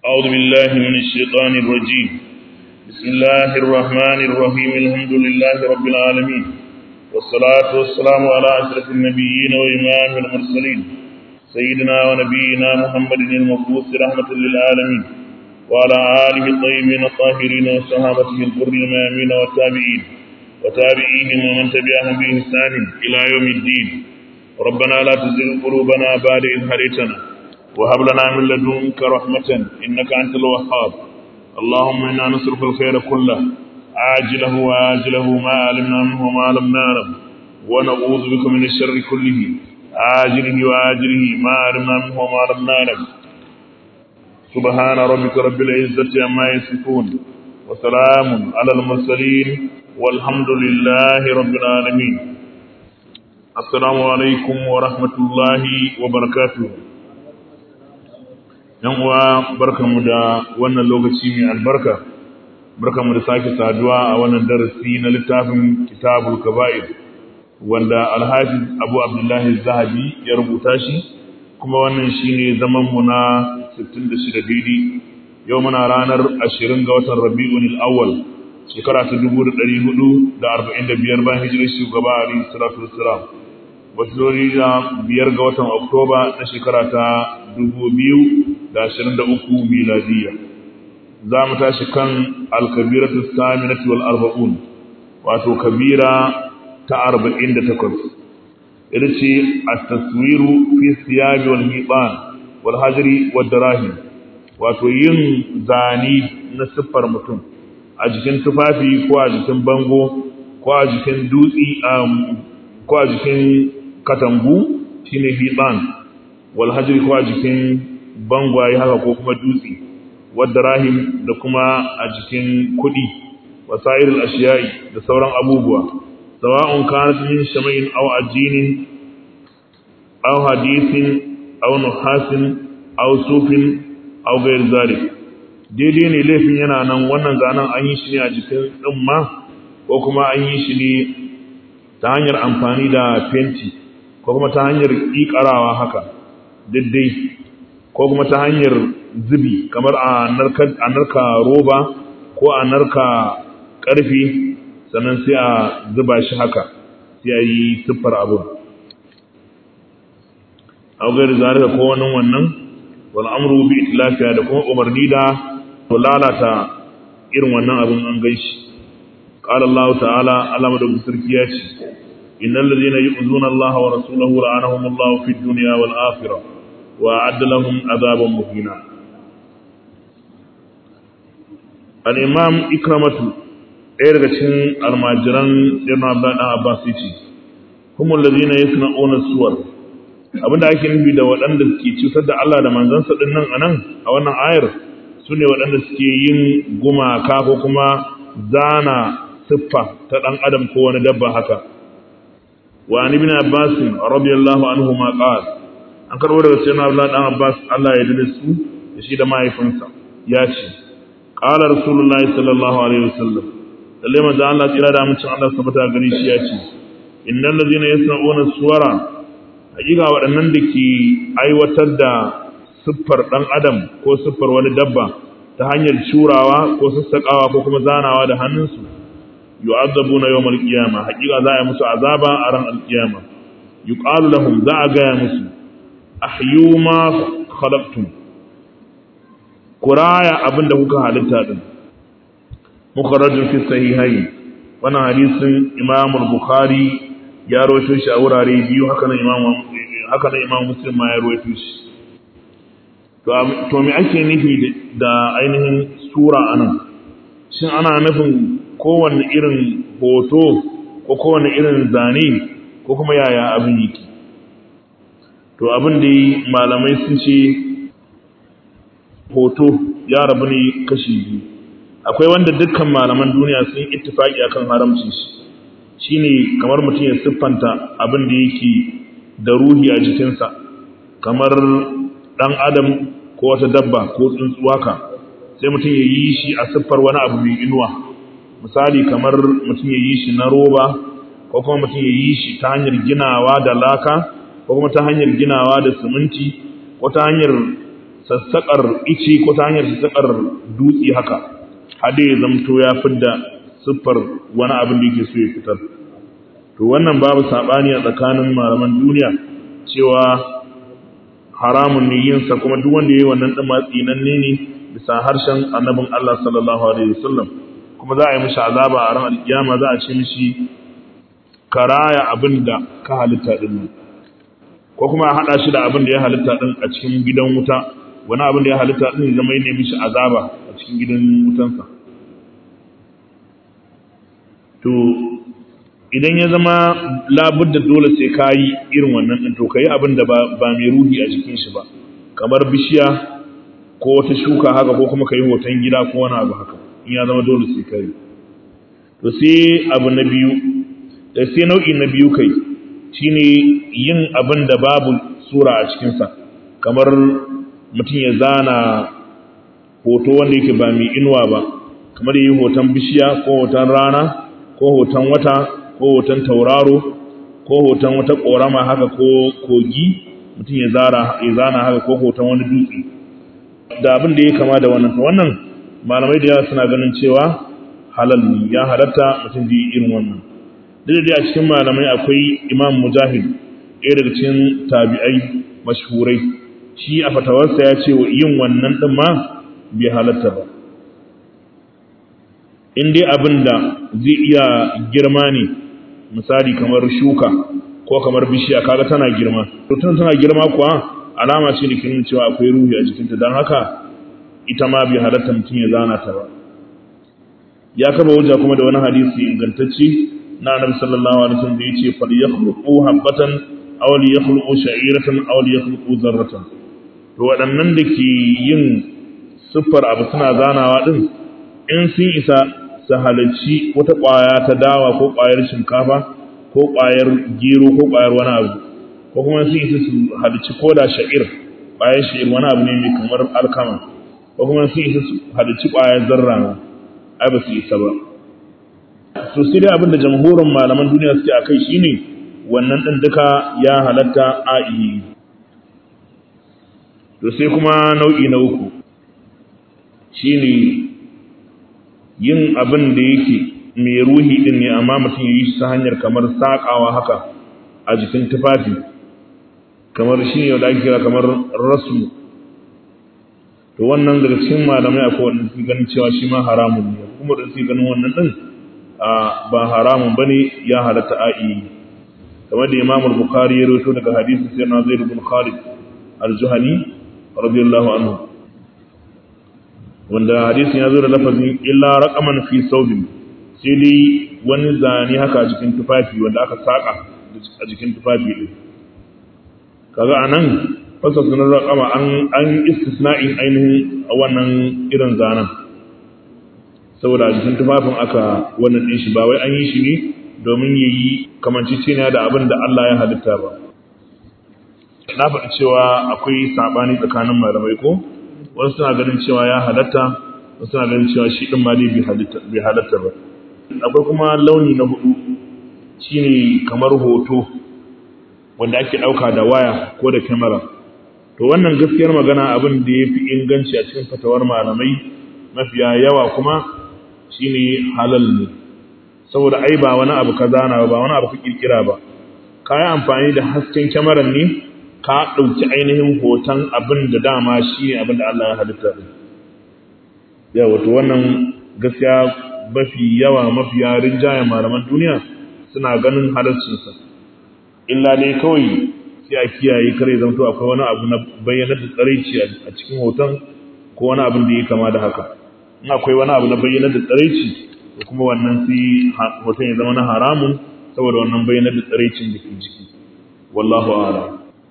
أعوذ بالله من الشيطان الرجيم بسم الله الرحمن الرحيم الحمد لله رب العالمين والصلاة والسلام على أشرف النبيين وإمام المرسلين سيدنا ونبينا محمد المبعوث رحمة للعالمين وعلى آله الطيبين الطاهرين وصحابته الغر الميامين والتابعين وتابعيهم ومن تبعهم بإحسان إلى يوم الدين ربنا لا تزغ قلوبنا بعد إذ هديتنا وهب لنا من لدنك رحمة إنك أنت الوهاب اللهم إنا نسألك الخير كله عاجله وآجله ما علمنا منه وما لم نعلم ونعوذ بك من الشر كله عاجله وآجله ما علمنا منه وما لم نعلم سبحان ربك رب العزة عما يصفون وسلام على المرسلين والحمد لله رب العالمين السلام عليكم ورحمة الله وبركاته yan uwa barkanmu da wannan lokaci mai albarka barkanmu da sake saduwa a wannan darasi na littafin kitabul kaba'ir wanda alhafiz abu abdullahi zahabi ya rubuta shi kuma wannan shine zaman mu na 66 daidai yau muna ranar 20 ga watan rabi'un al-awwal shekara ta 1445 bayan hijirar shugaba ali sallallahu alaihi wasallam wasu da biyar ga watan oktoba na shekara ta 2023 miladiya za mu tashi kan alkabiratu saminati wal arba'un wato kabira ta 48 ita ce at-taswiru fi siyabi wal miban wal hajri wad darahim wato yin zani na siffar mutum a jikin tufafi ko a jikin bango ko a jikin dutsi ko a jikin katangu shine hiban wal hajri ko a jikin bangwaye haka ko kuma dutse wadda rahim da kuma a jikin kudi wasairul ashiyai da sauran abubuwa sawa'un kanat min shamain aw ajinin aw hadithin aw nuhasin aw sufin aw ghayr zalik daidai ne laifin yana nan wannan zanen an yi shi ne a jikin tsimma ko kuma an yi shi ne ta hanyar amfani da fenti ko kuma ta hanyar ƙiƙarawa haka daidai ko kuma ta hanyar zubi kamar a narka roba ko a narka ƙarfi sannan sai a zuba shi haka sai a yi siffar abin augar zarika ko wani wannan wal amru bi itlafiya da kuma umarni da to lalata irin wannan abin an gaishe قال الله تعالى على مدى sarki إن الذين يؤذون الله ورسوله لعنهم الله في الدنيا والآخرة وأعد لهم عذابا مهينا الإمام إكرمة إرغتين الماجران سيدنا عبد الله عباس هم الذين يصنعون الصور abinda ake nufi da waɗanda suke cutar da Allah da manzansa ɗin nan a nan a wannan ayar su ne waɗanda suke yin gumaka ko kuma zana siffa ta ɗan adam ko wani dabba haka wa an ibn abbas radiyallahu anhu ma qala an karbo daga sayyidina abdullah dan abbas Allah ya dade su da shi da mahaifinsa ya ce qala rasulullahi sallallahu alaihi wasallam lalle manzo Allah tsira da mutum Allah sabata gani shi ya ce innal ladina yasna'una suwara hakika waɗannan da ke aiwatar da siffar ɗan adam ko siffar wani dabba ta hanyar curawa ko sassaƙawa ko kuma zanawa da hannunsu yu'adzabuna yawmal qiyama hakika za a musu azaba a ran alqiyama yuqalu lahum za a gaya musu ahyu ma khalaqtum kuraya abinda kuka halitta din mukharrajun fi sahihayn wannan hadisin imam al-bukhari ya rawaito shi a wurare biyu haka nan imam haka nan imam muslim ma ya rawaito shi to to me ake nufi da ainihin sura anan shin ana nufin kowane irin hoto ko kowane irin zane ko kuma yaya abin yake to abin da malamai sun ce hoto ya rabu ne kashi biyu akwai wanda dukkan malaman duniya sun ittifaki akan haramcin shi shine kamar mutum ya siffanta abin da yake da ruhi a jikinsa kamar dan adam ko wata dabba ko tsuntsuwa ka sai mutum ya yi shi a siffar wani abu mai inuwa misali kamar mutum ya yi shi na roba ko kuma mutum ya yi shi ta hanyar ginawa da laka ko kuma ta hanyar ginawa da siminti ko ta hanyar sassaƙar ice ko ta hanyar sassaƙar dutse haka har da ya zamto ya fidda siffar wani abin da yake so ya fitar to wannan babu saɓani a tsakanin malaman duniya cewa haramun ne yinsa kuma duk wanda ya yi wannan ɗin matsinanne ne bisa harshen annabin Allah sallallahu alaihi wasallam kuma za a yi mishi azaba a ran alkiyama za a ce mishi karaya abin da ka halitta din nan ko kuma a hada shi da abin da ya halitta din a cikin gidan wuta wani abin da ya halitta din ya zama ne mishi azaba a cikin gidan wutansa to idan ya zama labudda dole sai ka yi irin wannan din to ka yi abin da ba mai ruhi a jikin shi ba kamar bishiya ko wata shuka haka ko kuma ka yi hoton gida ko wani abu haka in ya zama dole sai kai to sai abu na biyu da sai nau'i na biyu kai shine yin abin da babu sura a cikinsa kamar mutum ya zana hoto wanda yake ba mai inuwa ba kamar yi hoton bishiya ko hoton rana ko hoton wata ko hoton tauraro ko hoton wata ƙorama haka ko kogi mutum ya zana haka ko hoton wani dutse da abin da ya kama da wannan wannan malamai da yawa suna ganin cewa halal ne ya halatta mutum ji irin wannan duk da a cikin malamai akwai imam mujahid ɗaya daga cikin tabi'ai mashhurai shi a fatawarsa ya ce yin wannan ɗin ma bai halatta ba in dai abin da zai iya girma ne misali kamar shuka ko kamar bishiya kaga tana girma to tana girma kuwa alama ce da ke nuna cewa akwai ruhi a jikinta don haka ita ma bai halatta mutum ya zana ta ba ya kaba hujja kuma da wani hadisi ingantacce na annabi sallallahu alaihi wasallam da yace fal yakhluqu habatan aw li yakhluqu sha'iratan aw li yakhluqu zarratan to waɗannan da ke yin siffar abu suna zanawa din in sun isa su halarci wata ƙwaya ta dawa ko ƙwayar shinkafa ko ƙwayar gero ko ƙwayar wani abu ko kuma sun isa su halarci ko da sha'ir ƙwayar sha'ir wani abu ne mai kamar alkama ko kuma sun isa su halarci ƙwayar zarra ai ba su isa ba to sai dai abinda jamhurin malaman duniya suke akai shine wannan din duka ya halatta a yi to sai kuma nau'i na uku shine yin abin da yake mai ruhi din ne amma mutum ya yi shi ta hanyar kamar sakawa haka a jikin tufafi kamar shi ne da ake kira kamar rasu to wannan daga cikin malamai akwai wanda suke ganin cewa shi ma haramun ne kuma da suke ganin wannan din ba haramun bane ya halatta a'i kamar da Imam al-Bukhari ya rawaito daga hadisi sai na Zaid ibn Khalid al-Juhani radiyallahu anhu wanda hadisin ya zo da lafazin illa raqaman fi sawbin sai dai wani zane haka a jikin tufafi wanda aka saka a jikin tufafi din kaga anan fasa sunan raqama an an istisna'in ainihin wannan irin zanen saboda a jikin tufafin aka wannan din shi ba wai an yi shi ne domin yayi kamanciciniya da abin da Allah ya halitta ba na faɗi cewa akwai sabani tsakanin malamai ko wasu suna ganin cewa ya halatta wasu suna ganin cewa shi din ma dai bai halatta ba akwai kuma launi na hudu shine kamar hoto wanda ake ɗauka da waya ko da kyamara to wannan gaskiyar magana abin da ya fi inganci a cikin fatawar malamai mafiya yawa kuma shine halal ne saboda ai ba wani abu ka zana ba wani abu ka kirkira ba ka yi amfani da hasken kyamarar ne ka ɗauki ainihin hoton abin da dama shi ne abin da Allah ya halitta ɗin ya wato wannan gaskiya mafi yawa mafiya rinjayen malaman duniya suna ganin halarcinsa illa dai kawai sai a kiyaye kare zanto akwai wani abu na bayyanar da tsaraici a cikin hoton ko wani abin da ya kama da haka in akwai wani abu na bayyanar da tsaraici da kuma wannan sai hoton ya zama na haramun saboda wannan bayyanar da tsaraicin da ke jiki wallahu a'lam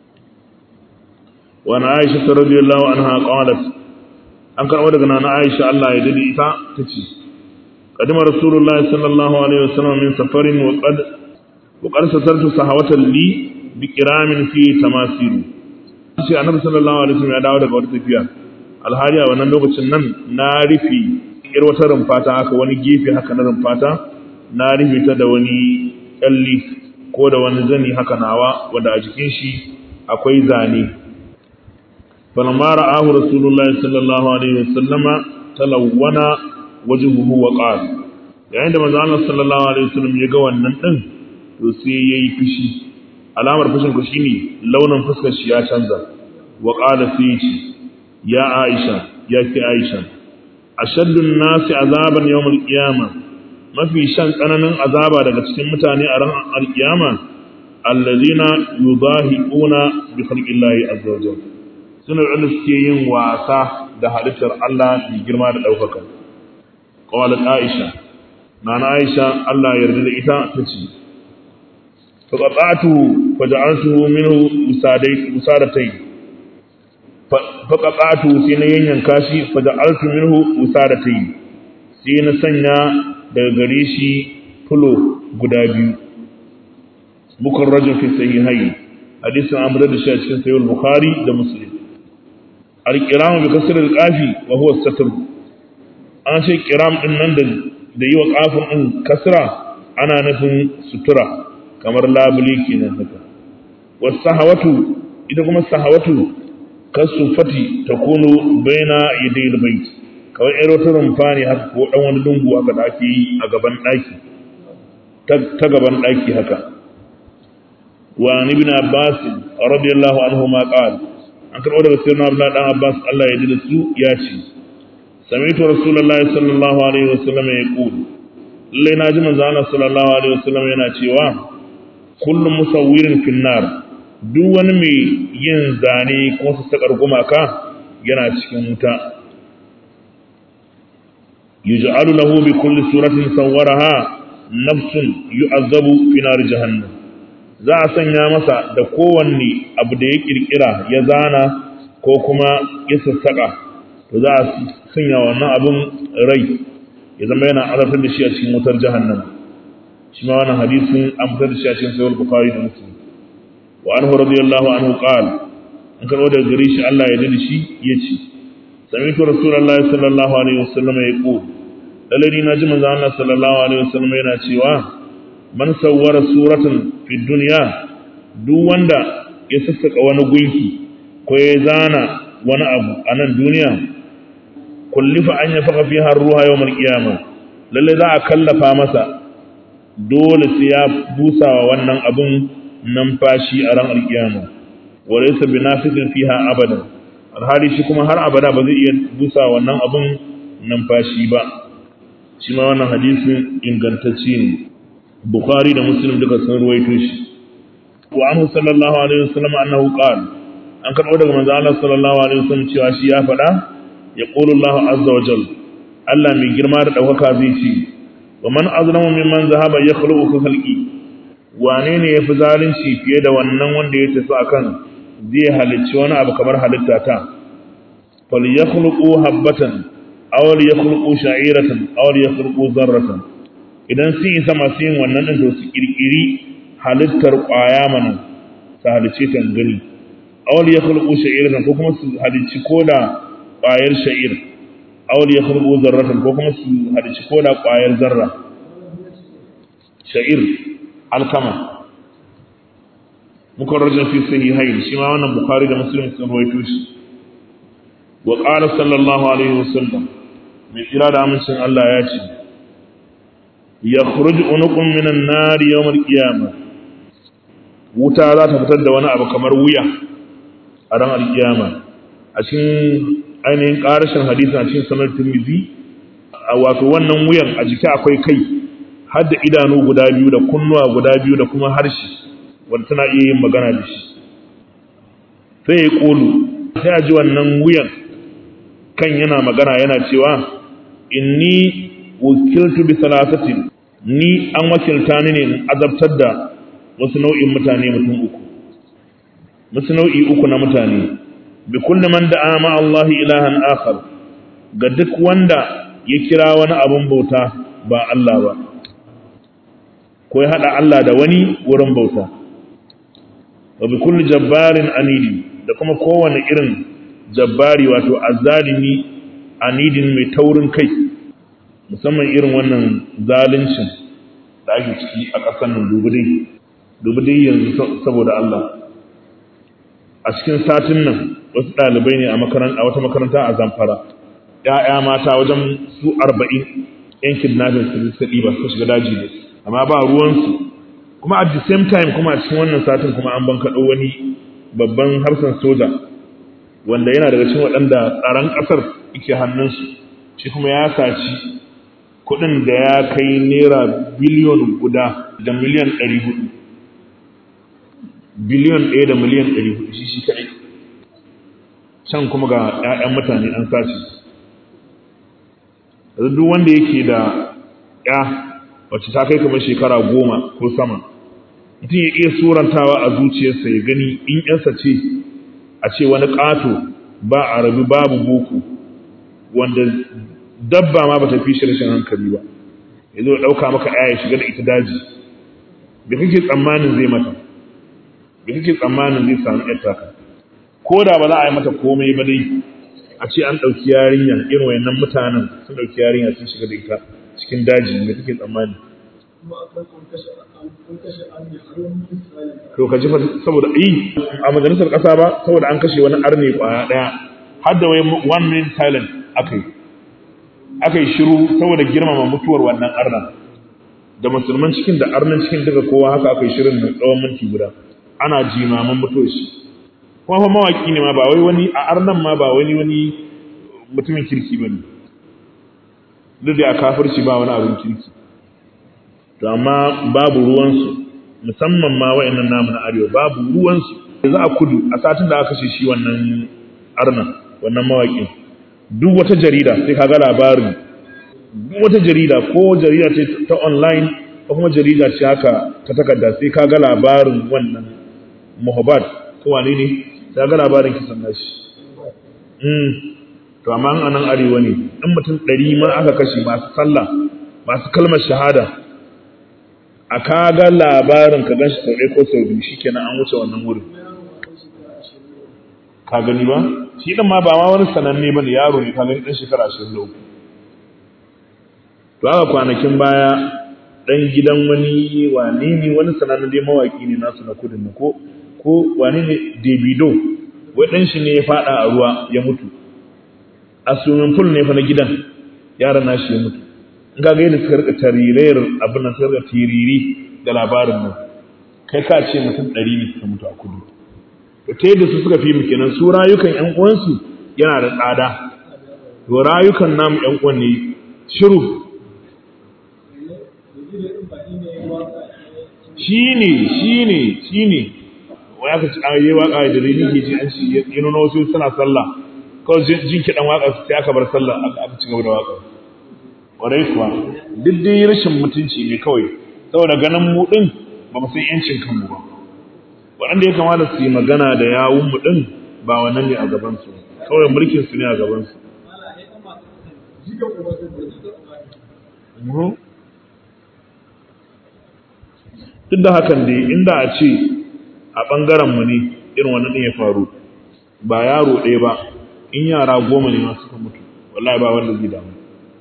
wa na aisha radiyallahu anha qalat an karɓo daga nana aisha Allah ya dade ita tace qadima rasulullahi sallallahu alaihi wasallam min safarin wa qad wa qad satartu sahawatan li bi kiramin fi tamasiru sai annabi sallallahu alaihi wasallam ya dawo daga wata tafiya alhali a wannan lokacin nan na rufe ir wata rumfata haka wani gefe haka na rumfata na rufe ta da wani kyalli ko da wani zani haka nawa wanda a jikin shi akwai zane falamma ra'ahu rasulullahi sallallahu alaihi wasallama talawwana wajhuhu wa qala yayin da manzo Allah sallallahu alaihi wasallam ya ga wannan din to sai yayi fishi alamar fushin ku shine launin fuskar shi ya canza wa qala sai ce ya Aisha ya ki Aisha ashaddun nasi azaban yawmul qiyamah mafi shan tsananin azaba daga cikin mutane a ran alkiyama allazina yudahiquna bi khalqillahi azza wajal suna da suke yin wasa da halittar Allah mai girma da daukaka qalat aisha nana aisha Allah ya yarda da ita tace faqatu faja'altuhu minhu usadai usadatai faqatu sai na yanyanka shi faja'altu minhu usadatai sai na sanya daga gare shi fulo guda biyu mukarrajin fi sahihai hadisin amr da shi a cikin sahih bukhari da muslim al-qiram bi kasr al-qafi wa huwa satr an ce qiram din nan da da yi wa qafin din kasra ana nufin sutura kamar labuli kenan haka was sahawatu ita kuma sahawatu kasufati takunu baina yadayil bait kawai ƴar wata rumfa ne haka ko ɗan wani lungu haka da ake yi a gaban ɗaki ta gaban ɗaki haka wa ni bin abbas radiyallahu anhu ma qala an karɓo daga sirrin abdullah dan abbas Allah ya ji da su ya ce sami'tu rasulullahi sallallahu alaihi wasallam ya qul lallai na ji manzo Allah sallallahu alaihi wasallam yana cewa kullu musawwirin finnar duk wani mai yin zane ko sassaƙar gumaka yana cikin wuta yuj'alu lahu bi kulli suratin sawwaraha nafsun yu'azzabu fi nar jahannam za a sanya masa da kowanne abu da ya kirkira ya zana ko kuma ya sassaka to za a sanya wannan abun rai ya zama yana azabtar da shi a cikin wutar jahannam shi ma wannan hadisin an fitar da shi a cikin sahih bukhari da muslim wa anhu radiyallahu anhu qala an karbo daga gare shi Allah ya dade shi yace sami'tu rasulullahi sallallahu alaihi wasallam yaqul dalili na ji manzo Allah sallallahu alaihi wasallam yana cewa man sawwara suratan fi dunya duk wanda ya sassaka wani gunki ko ya zana wani abu a nan duniya kullifa an yafaka fiha ruha yawmal qiyamah lalle za a kallafa masa dole sai ya busawa wannan abun numfashi a ran alkiyama wa laysa binafisin fiha abadan alhali shi kuma har abada ba zai iya busa wannan abun numfashi ba shi ma wannan hadisin ingantacce ne bukhari da muslim duka sun ruwaito shi wa anhu sallallahu alaihi wasallam annahu qala an karbo daga manzo Allah sallallahu alaihi wasallam cewa shi ya faɗa ya qulu Allah azza wa jalla Allah mai girma da daukaka zai ce wa man azlamu mimman zahaba yakhluqu khalqi wane ne yafi zalunci fiye da wannan wanda ya tafi akan zai halicci wani abu kamar halitta ta fal yakhluqu habatan aw yakhluqu sha'iratan aw yakhluqu zarratan idan sun isa masu yin wannan din to su kirkiri halittar kwaya mana su halicce ta gani aw yakhluqu sha'iratan ko kuma su halicci koda kwayar sha'ir aw yakhluqu zarratan ko kuma su halicci koda kwayar zarra sha'ir alkama mukarrajin fi sahihain shi ma wannan bukhari da muslim sun rawaito shi wa qala sallallahu alaihi wasallam mai kira da amincin Allah ya ce yakhruj unuqun minan nar yawm al-qiyamah wuta za ta fitar da wani abu kamar wuya a ran al-qiyama a cikin ainihin karashin hadisi a cikin sanar tirmidhi a wato wannan wuyan a jiki akwai kai har da idanu guda biyu da kunnuwa guda biyu da kuma harshe wanda tana iya yin magana da shi sai ya kolu sai a ji wannan wuyan kan yana magana yana cewa inni wakiltu bi salasatin ni an wakilta ni ne in azabtar da wasu nau'in mutane mutum uku wasu nau'i uku na mutane bi kulli man da'a ma Allah ilahan akhar ga duk wanda ya kira wani abun bauta ba Allah ba ko ya hada Allah da wani wurin bauta wa bi kulli jabbarin anidi da kuma kowane irin jabbari wato azzalimi anidin mai taurin kai musamman irin wannan zaluncin da ake ciki a ƙasar nan dubu dai yanzu saboda Allah a cikin satin nan wasu ɗalibai ne a wata makaranta a zamfara ‘ya'ya mata wajen su arba'in ‘yan kidnapping su suka ɗiba suka shiga daji ne amma ba ruwansu kuma at the same time kuma a cikin wannan satin kuma an bankaɗo wani babban harsan soja wanda yana daga cikin waɗanda tsaron ƙasar yake hannunsu shi kuma ya saci kuɗin da ya kai naira biliyon guda da miliyan ɗari hudu biliyon ɗaya da miliyan ɗari hudu shi shi kaɗai can kuma ga 'ya'yan mutane an sace duk wanda yake da ya wacce ta kai kamar shekara goma ko sama mutum ya iya surantawa a zuciyarsa ya gani in yansa ce a ce wani ƙato ba a rabi babu boko wanda dabba ma ba ta fi rashin hankali ba ya zo ɗauka maka ya shiga da ita daji da kake tsammanin zai mata da kake tsammanin zai samu ƴar taka ko da ba za a yi mata komai ba dai a ce an ɗauki yarinya irin wayannan mutanen sun ɗauki yarinya sun shiga da ita cikin daji me kake tsammani to ka ji saboda yi a majalisar ƙasa ba saboda an kashe wani arne ƙwaya ɗaya har da wai one minute silent aka yi aka yi shiru saboda girmama mutuwar wannan arnan da musulman cikin da arnan cikin duka kowa haka aka yi shirin mai tsawon minti guda ana jimaman mutuwar shi kuma fa mawaki ne ma ba wai wani a arnan ma ba wani wani mutumin kirki ba ne duk da a kafirci ba wani abin kirki to amma babu ruwansu musamman ma wa'annan namu na arewa babu ruwansu za a kudu a satin da aka kashe shi wannan arnan wannan mawaƙin duk wata jarida sai ka ga labarin duk wata jarida ko jarida ce ta online ko kuma jarida ce haka ta takarda sai ka ga labarin wannan muhabbat ko wane ne sai ga labarin kisan nashi mm to amma an anan arewa ne in mutum ɗari ma aka kashe masu sallah masu kalmar shahada a ka ga labarin ka ganshi sau ɗaya ko sau biyu shikenan an wuce wannan wurin ka gani ba shi ɗin ma ba ma wani sananne ba ne yaro ne ka gani ɗan shekara ashirin da uku to haka kwanakin baya ɗan gidan wani wane ne wani sanannen dai mawaƙi ne nasu na kudin na ko ko wane ne davido wai ɗan shi ne ya faɗa a ruwa ya mutu a swimming pool ne fa na gidan yaran nashi ya mutu in ga yadda suka rika tarirayar abin nan suka rika tiriri da labarin nan kai ka ce mutum ɗari ne suka mutu a kudu to ta yadda su suka fi mu kenan su rayukan ƴan uwansu yana da tsada to rayukan namu ƴan uwan ne shiru shine shine shine wai aka ci ayi waka da rini ke ji an ci ya nuna wasu suna sallah kawai jin kiɗan waka sai aka bar sallah aka ci gaba da waka ƙwarai kuwa duk dai rashin mutunci ne kawai saboda ganin mu ɗin ba mu san yancin kanmu ba waɗanda ya kamata su yi magana da yawun mu ɗin ba wannan ne a gabansu kawai mulkin su ne a gabansu duk da hakan dai inda a ce a ɓangaren mu ne irin wannan ya faru ba yaro ɗaya ba in yara goma ne ma suka mutu wallahi ba wanda zai damu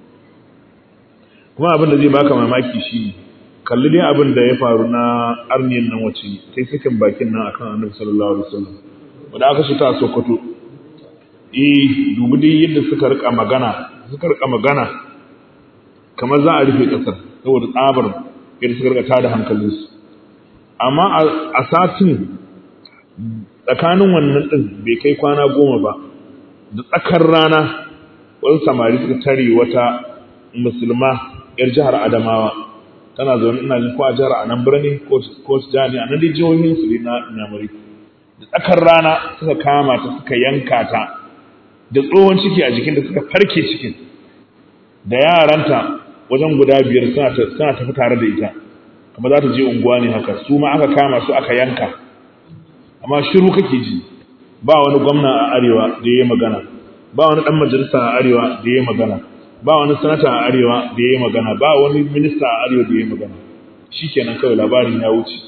kuma abin da zai baka mamaki shi ne kalli dai abin da ya faru na arniyan nan wace sai sakin bakin nan akan annabi sallallahu alaihi wasallam wanda aka shi ta Sokoto eh dubi dai yadda suka rika magana suka rika magana kamar za a rufe kasar saboda tsabar yadda suka rika tada hankalinsu amma a satin tsakanin wannan din bai kai kwana goma ba da tsakar rana wasu samari suka tare wata musulma yar jihar Adamawa tana zaune ina jin ko a jihar Anambra ne ko ko jihar a nan dai jihohin su na Namari da tsakar rana suka kama ta suka yanka ta da tsohon ciki a jikin da suka farke cikin da yaranta wajen guda biyar suna ta suna tafi tare da ita kuma za ta je unguwa ne haka su ma aka kama su aka yanka amma shiru kake ji ba wani gwamna a arewa da ya yi magana ba wani dan majalisa a arewa da ya yi magana ba wani sanata a arewa da ya yi magana ba wani minista a arewa da ya yi magana shi kenan kawai labarin ya wuce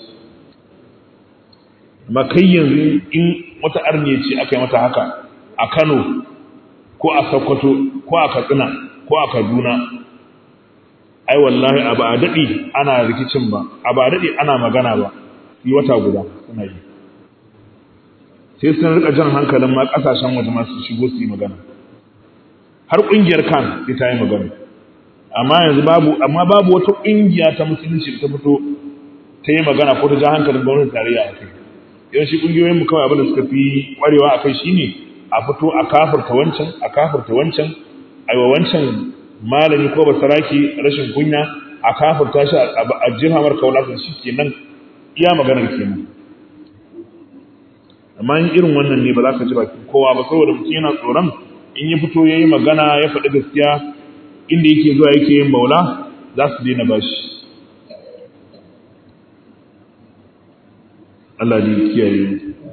amma kai yanzu in wata arniya ce aka yi mata haka a kano ko a sokoto ko a katsina ko a kaduna ai wallahi a ba a daɗi ana rikicin ba a ba a daɗi ana magana ba yi wata guda suna yi sai sun rika jan hankalin ma kasashen waje masu shigo su yi magana har ƙungiyar kan sai ta yi magana amma yanzu babu amma babu wata ƙungiya ta musulunci ta fito ta yi magana ko ta ja hankalin gwamnatin tarayya a kai yawanci ƙungiyoyin mu kawai abin da suka fi ƙwarewa a kai shine a fito a kafirta wancan a kafirta wancan a wa wancan malami ko basaraki rashin kunya a kafirta shi a jirhamar kaulatin shi kenan iya maganar kenan amma in irin wannan ne ba za ka ji bakin kowa ba saboda mutum yana tsoron in ya fito ya yi magana ya faɗi gaskiya inda yake zuwa yake yin maula za su daina bashi Allah ne kiyaye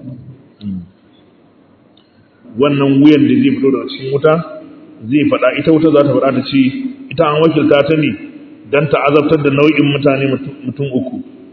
wannan wuyan da zai fito daga cikin wuta zai faɗa ita wuta za ta faɗa ta ce ita an wakilta ta ne don ta azabtar da nau'in mutane mutum uku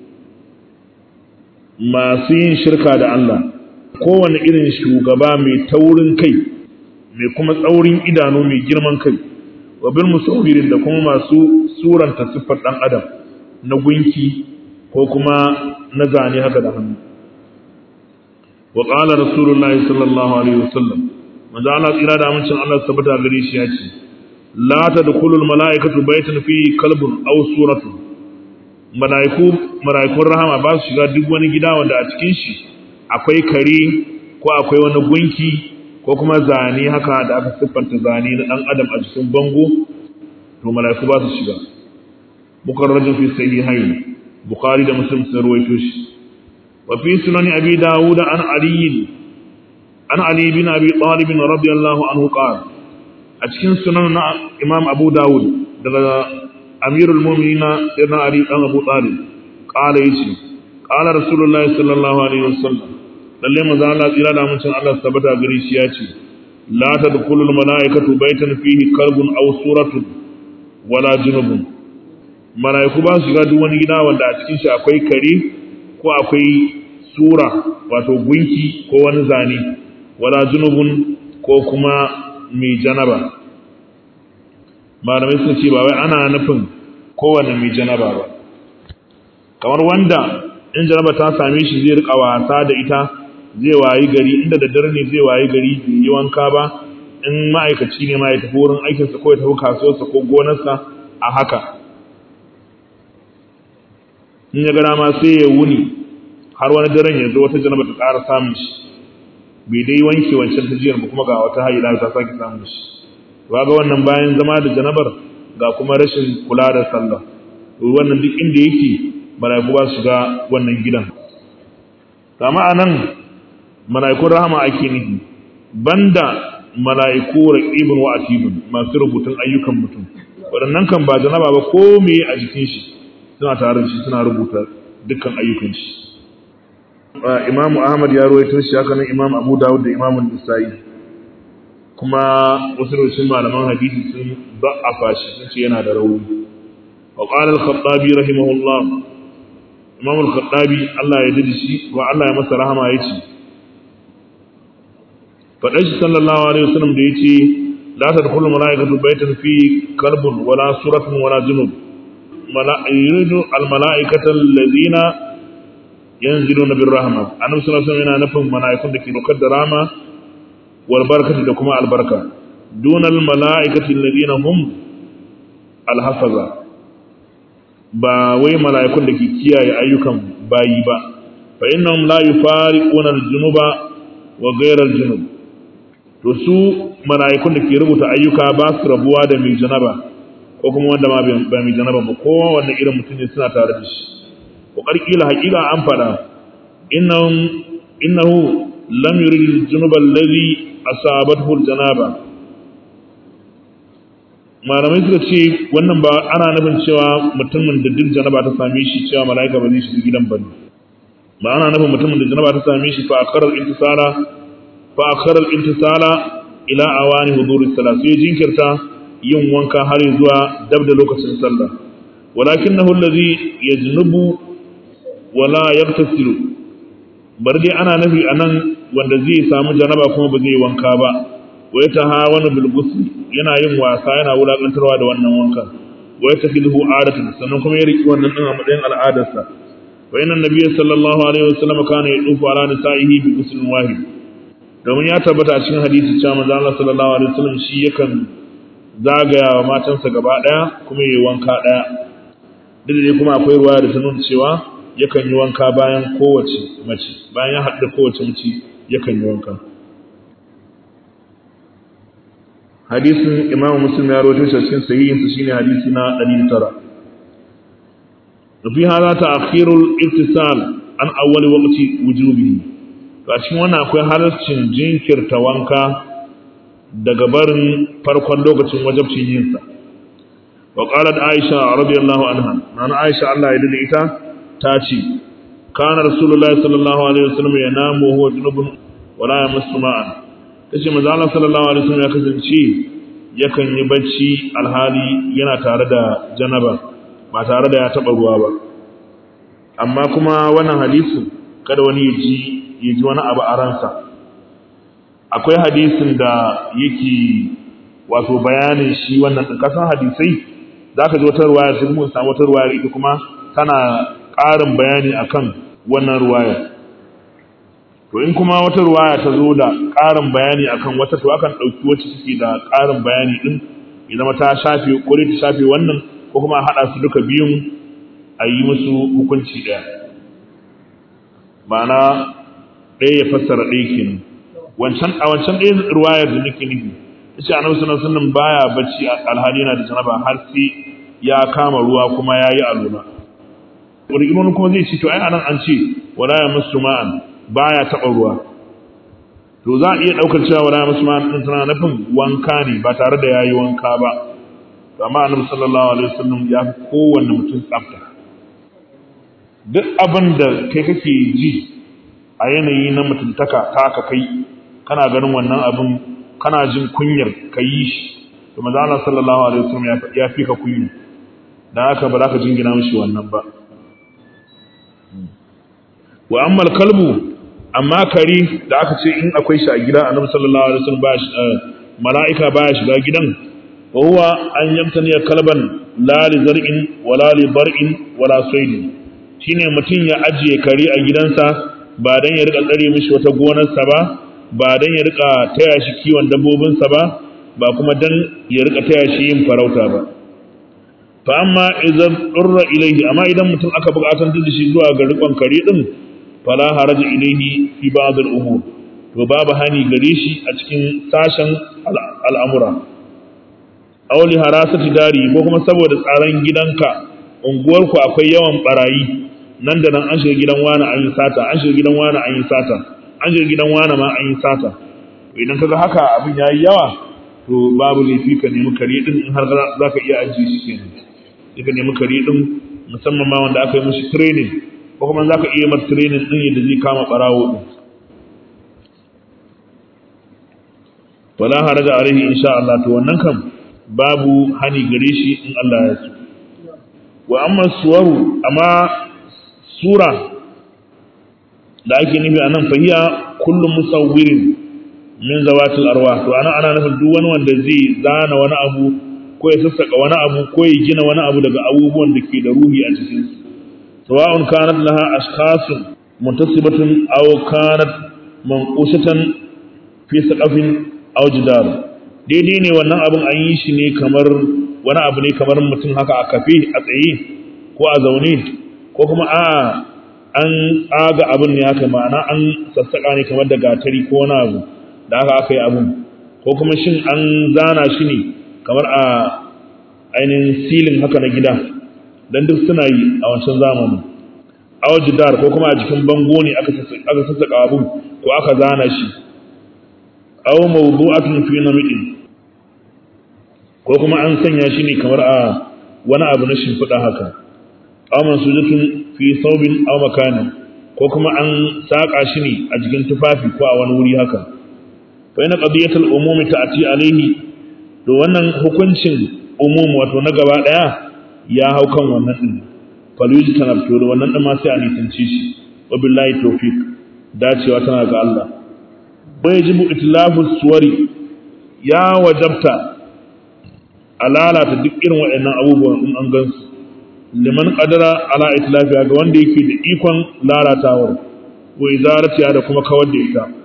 masu yin shirka da Allah kowane irin shugaba mai taurin kai mai kuma tsaurin idanu mai girman kai wa bil musawwirin da kuma masu suranta siffar dan adam na gunki ko kuma na zane haka da hannu wa qala rasulullahi sallallahu alaihi wasallam manzo Allah tsira da amincin Allah tabbata gare shi ya ce la tadkhulul malaikatu baytan fi kalbun aw suratun malaiku malaikun rahama ba su shiga duk wani gida wanda a cikin shi akwai kare ko akwai wani gunki ko kuma zane haka da aka siffanta zane na dan adam a cikin bango to malaiku ba su shiga mukarrajin fi sahihain bukhari da muslim sun ruwaito shi wa fi sunan abi dawud an ali an ali bin abi talib radiyallahu anhu qala a cikin sunan na imam abu dawud daga amirul mu'minin sayyidina ali dan abu talib qala yace qala rasulullahi sallallahu alaihi wasallam lalle manzo Allah tsira da mun Allah tabbata gare shi yace la tadkhulul malaikatu baytan fihi kalbun aw suratun wala junubun malaiku ba su shiga duk wani gida wanda a cikin shi akwai kare ko akwai sura wato gunki ko wani zane wala junubun ko kuma mai janaba malamai sun ce ba wai ana nufin kowane mai janaba ba kamar wanda in janaba ta same shi zai rika wasa da ita zai wayi gari inda da dare ne zai wayi gari bai yi wanka ba in ma'aikaci ne ma ya tafi wurin aikinsa ko ya tafi kasuwarsa ko gonarsa a haka in ya gara ma sai ya wuni har wani daren ya zo wata janaba ta ƙara samun shi bai dai wanke wancan ta jiyar ba kuma ga wata haila ta sake samun shi ba ga wannan bayan zama da janabar ga kuma rashin kula da sallah to wannan duk inda yake malaiku ba su ga wannan gidan kama anan malaikun rahama ake nufi banda malaiku raqibun wa atibun masu rubutun ayyukan mutum waɗannan kan ba janaba ba ko me a jikin shi suna tare da shi suna rubuta dukkan ayyukan shi Imam Ahmad ya rawaito shi haka nan Imam Abu Dawud da Imam Nasa'i kuma wasu daga malaman hadisi sun da'afa shi sun ce yana da rauni wa qala al-khattabi rahimahullah Imam al-khattabi Allah ya dade shi wa Allah ya masa rahama yace fadan shi sallallahu alaihi wasallam da yace la tadkhulu malaikatu baytan fi kalbun wala suratun wala junub mala'iku al-mala'ikatu allazina yanziluna bir rahma annabi sallallahu alaihi wasallam yana nufin mala'ikun da ke dokar da rama wal barakati da kuma albarka dunal mala'ikati alladhina hum alhafaza ba wai mala'ikun da ke kiyaye ayyukan bayi ba fa innahum la yufariquna al-junuba wa ghayra al-junub to su mala'ikun da ke rubuta ayyuka ba su rabuwa da mai janaba ko kuma wanda ma ba mai janaba ba ko wanda irin mutum ne suna tare da shi kokar kila hakika an fada innahu innahu lam yurid al-junuba alladhi asabathu al-janaba malamai suka ce wannan ba ana nufin cewa mutumin da duk janaba ta same shi cewa malaika ba zai shiga gidan bane ba ana nufin mutumin da janaba ta same shi fa akarar intisala fa akarar intisala ila awani huduris salat sai jinkirta yin wanka har zuwa dab da lokacin sallah walakinahu alladhi yajnubu wala yagtasilu bar dai ana nufi anan wanda zai samu janaba kuma ba zai wanka ba wa ya tahawana bil ghusl yana yin wasa yana wulakantarwa da wannan wanka wa ya takhidhu adatan sannan kuma ya riki wannan din a matsayin al'adarsa wa inna nabiyyi sallallahu alaihi wasallam kana yadufu ala nisa'ihi bi ghuslin wahid domin ya tabbata a cikin hadisi cewa manzo Allah sallallahu alaihi wasallam shi yakan zagaya wa matansa gaba daya kuma yayi wanka daya duk da kuma akwai ruwa da ta nuna cewa yakan yi wanka bayan kowace mace bayan ya haɗu da kowace mace yakan yi wanka hadisin imamu muslim ya rawaito shi cikin sahihinsa shine hadisi na 109 fi hada ta'khirul ittisal an awwal waqti wujubihi to a cikin wannan akwai halarcin jinkirta wanka daga barin farkon lokacin wajabcin yin sa wa qalat aisha radiyallahu anha nan aisha Allah ya dade ita ta ce kana rasulullahi sallallahu alaihi wasallam yanamu huwa junubun wala yamassu ma'an tace manzo Allah sallallahu alaihi wasallam ya kasance yakan yi bacci alhali yana tare da janaba ba tare da ya taba ruwa ba amma kuma wannan hadisin kada wani ya ji ya ji wani abu a ransa akwai hadisin da yake wato bayanin shi wannan din kasan hadisai zaka ji wata ruwaya sai mun samu wata ruwaya ita kuma tana ƙarin bayani akan wannan ruwaya to in kuma wata ruwaya ta zo da ƙarin bayani akan wata to akan ɗauki wacce take da ƙarin bayani din ya zama ta shafe ko ta shafe wannan ko kuma haɗa su duka biyun a yi musu hukunci ɗaya ma'ana ɗaya ya fassara ɗaya kenan wancan a wancan ɗaya ruwayar da nake nufi yace annabi sallallahu alaihi wasallam baya bacci alhali yana da janaba har sai ya kama ruwa kuma yayi aluna wani imanu kuma zai ce to ai anan an ce wala ya musu ma'an baya taɓa ruwa to za a iya ɗaukar cewa wala ya musu ma'an ɗin tana nufin wanka ne ba tare da yayi wanka ba amma annabi sallallahu alaihi wasallam ya fi kowanne mutum tsafta duk abin da kai kake ji a yanayi na mutuntaka ta ka kai kana ganin wannan abin kana jin kunyar ka yi shi to manzo Allah sallallahu alaihi wasallam ya fi ka kunya dan haka ba za ka jingina mishi wannan ba wa amma kalbu amma kari da aka ce in akwai shi a gida annabi sallallahu alaihi wasallam ba shi mala'ika ba shiga gidan wa huwa an yamtani kalban la li zar'in wala li bar'in wala saydin shine mutum ya ajiye kare a gidansa ba dan ya rika tsare mishi wata gonarsa ba ba dan ya rika taya shi kiwon dabbobinsa ba ba kuma dan ya rika taya shi yin farauta ba fa amma idan durra ilayhi amma idan mutum aka buƙatar da shi zuwa ga rikon kare din fala haraja ilayhi fi ba'd al-umur to babu hani gare shi a cikin sashen al'amura aw li harasati dari ko kuma saboda tsaron gidanka unguwarku akwai yawan barayi nan da nan an shiga gidan wani an yi sata an shiga gidan wani an yi sata an shiga gidan wani ma an yi sata idan kaga haka abin yayi yawa to babu laifi ka nemi kare din in har za ka iya ajiye shi kenan sai ka nemi kare din musamman ma wanda aka yi mishi training ko kuma za ka iya masa training din yadda zai kama barawo din wala haraja alaihi insha Allah to wannan kam babu hani gare shi in Allah ya so wa amma suwaru amma sura da ake nufi a nan fahiya kullum musawwirin min zawatil arwa to ana ana nufin duk wani wanda zai zana wani abu ko ya sassaka wani abu ko ya gina wani abu daga abubuwan da ke da ruhi a cikin su sawa'un kanat laha ashkhasun muntasibatun aw kanat manqushatan fi saqafin aw jidar daidai ne wannan abun an yi shi ne kamar wani abu ne kamar mutum haka a kafe a tsaye ko a zaune ko kuma a an tsaga abin ne haka ma'ana an sassaƙa ne kamar da gatari ko wani abu da haka aka yi abin ko kuma shin an zana shi ne kamar a ainihin silin haka na gida don duk suna yi a wancan zamanin awjidar ko kuma a jikin bango ne aka sassaƙa abin ko aka zana shi aw mawdu'atun fi namidin ko kuma an sanya shi ne kamar a wani abu na shimfiɗa haka aw mansudatun fi thawbin aw makanin ko kuma an saka shi ne a jikin tufafi ko a wani wuri haka fa ina qadiyatul umumi ta'ti alayhi to wannan hukuncin umum wato na gaba daya ya hau kan wannan din faluji tanabtu da wannan din ma sai a nisanci shi wa billahi tawfiq dacewa tana ga Allah wa yajibu itlafu suwari ya wajabta a lalata duk irin waɗannan abubuwan in an gansu liman qadara ala itlafiya ga wanda yake da ikon lalatawar wa izaratiya da kuma kawar da ita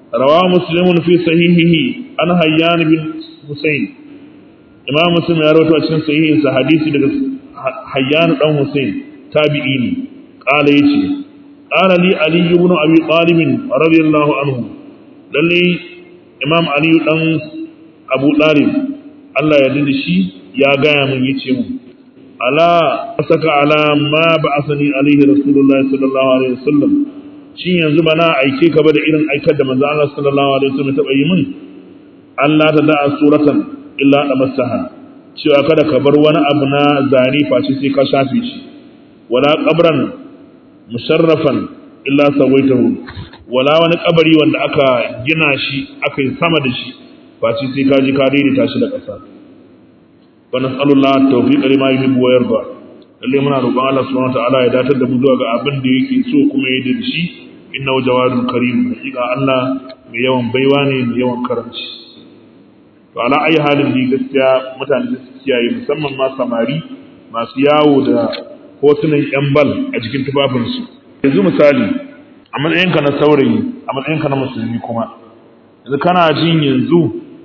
rawa muslimun fi sahihihi an hayyan bin husayn imam muslim ya rawaito a cikin sahihin sa hadisi daga hayyan dan husayn tabi'i ne qala yace qala li ali ibn abi talib radiyallahu anhu lalle imam ali dan abu talib Allah ya dinda shi ya gaya mun yace mu ala saka ala ma ba'athani alaihi rasulullahi sallallahu alaihi wasallam shin yanzu bana aike ka ba da irin aikar da manzo Allah sallallahu alaihi wasallam ta yi min Allah ta da'a suratan illa amassaha cewa kada ka bar wani abu na zane face sai ka shafe shi wala qabran musharrafan illa sawaitahu wala wani kabari wanda aka gina shi aka yi sama da shi face sai ka ji ka daidaita shi da ƙasa wa nas'alullah tawfiq lima yuhibbu wa yarda lalle muna roƙon Allah subhanahu wa ta'ala ya datar da mu zuwa ga abin da yake so kuma ya da shi innahu jawadun karim hakika Allah mai yawan baiwa ne mai yawan karanci to ala ayi halin ni gaskiya mutane da su kiyaye musamman ma samari masu yawo da hotunan yan bal a jikin tufafinsu yanzu misali a matsayinka na saurayi a matsayinka na musulmi kuma yanzu kana jin yanzu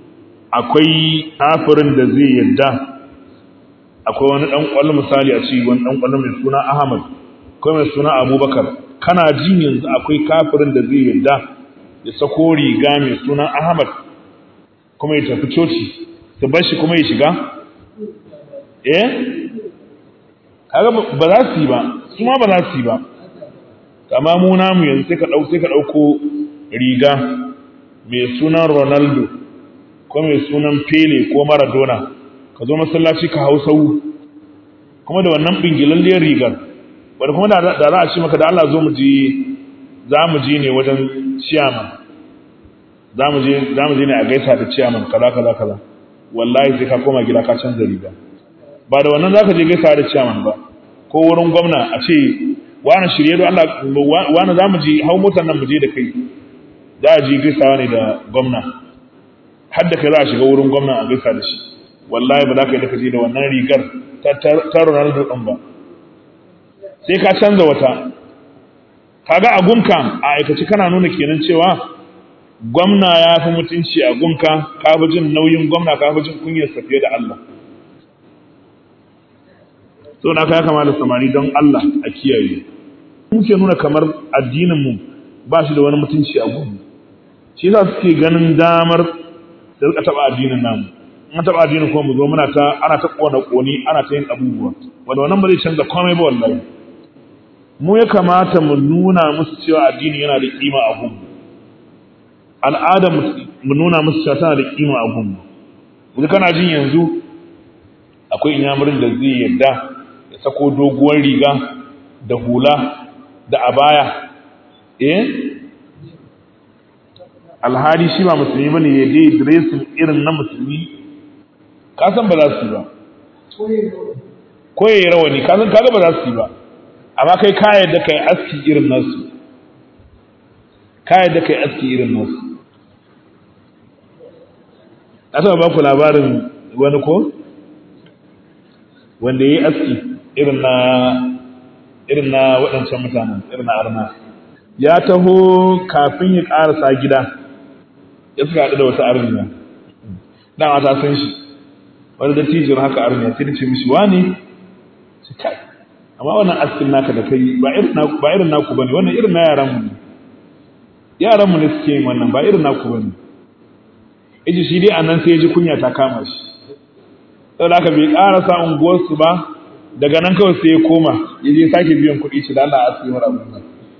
akwai kafirin da zai yadda akwai wani dan kwallo misali a ci wani dan kwallo mai suna Ahmad ko mai suna Abubakar kana jin yanzu akwai kafirin da zai yadda ya sako riga mai suna Ahmad kuma ya tafi coci ta bar shi kuma ya shiga eh kaga ba za su yi ba su ma ba za su yi ba amma mu namu yanzu sai ka dau sai ka dauko riga mai sunan Ronaldo ko mai sunan Pele ko Maradona ka zo masallaci ka hau sau kuma da wannan bingilalliyar rigar wanda kuma da za a ce maka da Allah zo mu je za mu je ne wajen ciyaman za mu je za mu je ne a gaisa da ciyaman kaza kaza kaza wallahi sai ka koma gida ka canza riga ba da wannan zaka je gaisa da ciyaman ba ko wurin gwamna a ce wani shirye da Allah wani za mu je hau motar nan mu je da kai za a je gaisawa ne da gwamna har da kai za a shiga wurin gwamna a gaisa da shi wallahi ba za ka yi da ka je da wannan rigar ta Ronaldo ɗin ba sai ka canza wata kaga a gunka a aikace kana nuna kenan cewa gwamna ya fi mutunci a gunka ka fi jin nauyin gwamna ka fi jin kunyar sa fiye da Allah so na ka ya kama da samari don Allah a kiyaye muke nuna kamar addinin mu ba shi da wani mutunci a gunmu shi yasa suke ganin damar da rika taba addinin namu an taba addinin kuma mu zo muna ta ana ta kona koni ana ta yin abubuwa wanda wannan ba zai canza komai ba wallahi mu ya kamata mu nuna musu cewa addini yana da kima a gunmu al'ada mu nuna musu cewa tana da kima a gunmu yanzu kana jin yanzu akwai inyamurin da zai yadda ya sako doguwar riga da hula da abaya eh alhali shi ba musulmi bane ya dai dressing irin na musulmi ka san ba za su yi ba ko yayi rawani ka san kaga ba za su yi ba amma kai ka yadda kai aski irin nasu ka yadda kai aski irin nasu na taɓa ba ku labarin wani ko wanda ya yi aski irin na irin na waɗancan mutanen irin na arna ya taho kafin ya ƙarasa gida ya suka haɗu da wata arniya dama ta san shi wani dattijin haka arniya sai da ce mishi wane su kai amma wannan askin naka da kai ba irin naku bane wannan irin na yaran mu ne yaran mu ne suke yin wannan ba irin naku bane yaji shi dai anan sai ya ji kunya ta kama shi saboda haka bai ƙarasa unguwarsu ba daga nan kawai sai ya koma ya je sake biyan kuɗi shi da Allah a asibi mara abin nan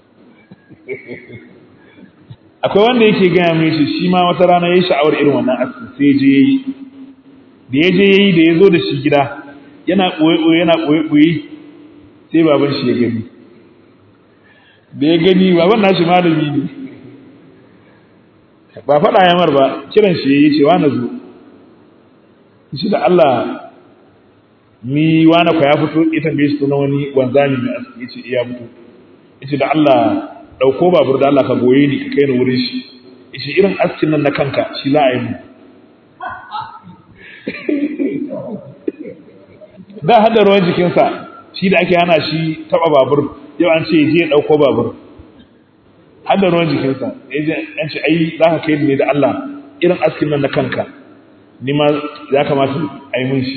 akwai wanda yake gaya mai shi shi ma wata rana ya yi sha'awar irin wannan askin sai je ya yi da ya je ya yi da ya zo da shi gida yana ɓoye-ɓoye yana ɓoye-ɓoye sai baban shi ya gani da ya gani baban nashi malami ne ba faɗa ya mar ba kiran shi ya yi cewa na zo shi da Allah ni wani kwa ya fito ita bai shi na wani wanzami mai aski ya ce iya fito ya ce da Allah ɗauko babur da Allah ka goye ni ka kai ni wurin shi ya ce irin askin nan na kanka shi za a yi mu da hada ruwan jikinsa shi da ake hana shi taɓa babur yau an ce je ya ɗauko babur har da ruwan jikinsa ya ce ai za ka kai ne da Allah irin askin nan na kanka ni ma ya kamata a yi mun shi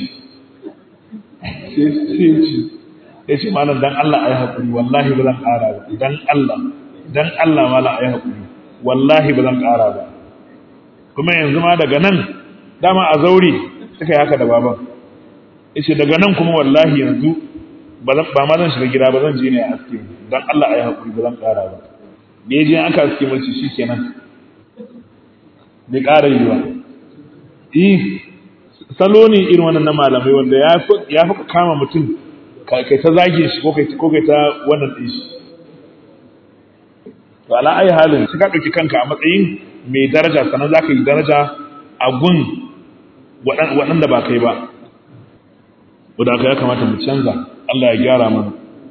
ya ce malam dan Allah a yi haƙuri wallahi ba zan ƙara ba dan Allah dan Allah malam a yi haƙuri wallahi ba zan ƙara ba kuma yanzu ma daga nan dama a zaure suka yi haka da baban ya ce daga nan kuma wallahi yanzu ba ma zan shiga gida ba zan je ne a aske dan Allah a yi haƙuri ba zan ƙara ba da ya je aka aske mulki shi kenan bai ƙara yi ba salo ne irin wannan na malamai wanda ya fi kama mutum kai ta zage shi ko kai ta wannan ɗin shi to ala ayi halin shi ka ɗauki kanka a matsayin mai daraja sannan za ka yi daraja a gun waɗanda ba kai ba wadda aka ya kamata mu canza Allah ya gyara mana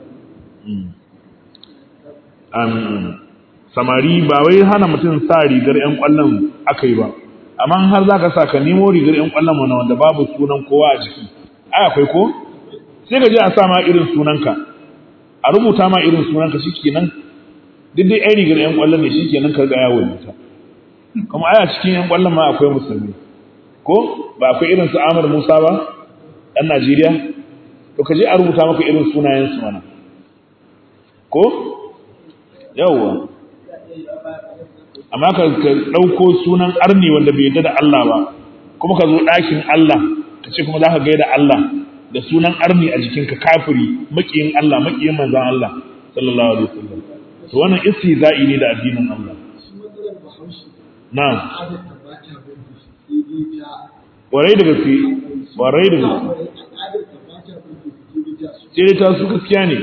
samari ba wai hana mutum sa rigar 'yan ƙwallon aka yi ba amma har za ka sa ka nemo rigar 'yan ƙwallon mana wanda babu sunan kowa a jiki ai akwai ko sai ka je a sa ma irin sunanka a rubuta ma irin sunanka shikenan duk dai 'yan rigar 'yan ƙwallon ne shikenan ka ga yawo ta kuma ai a cikin 'yan ƙwallon ma akwai musulmi ko ba akwai irin su Ahmad Musa ba ɗan Najeriya to ka je a rubuta maka irin sunayen su mana ko yawwa amma ka ɗauko sunan arni wanda bai yadda da Allah ba kuma ka zo ɗakin Allah ka ce kuma za ka gaida Allah da sunan arni a jikinka kafiri maƙiyin Allah maƙiyin manzan Allah sallallahu alaihi wasallam to wannan istihza'i ne da addinin Allah na'am warai da gaske warai da gaske sai ta su gaskiya ne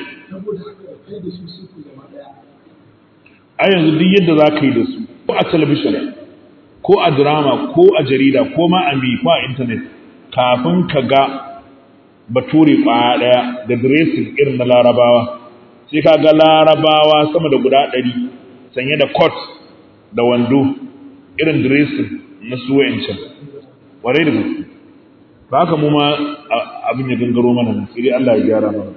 a yanzu duk yadda za ka yi da su ko a talabishin ko a drama ko a jarida ko ma a ko a intanet kafin ka ga bature kwaya ɗaya da dressing irin na larabawa sai ka ga larabawa sama da guda ɗari sanye da coat da wando irin dressing na su wa'ancan warai da gaske ba haka mu ma abin ya gangaro mana sai dai Allah ya gyara mana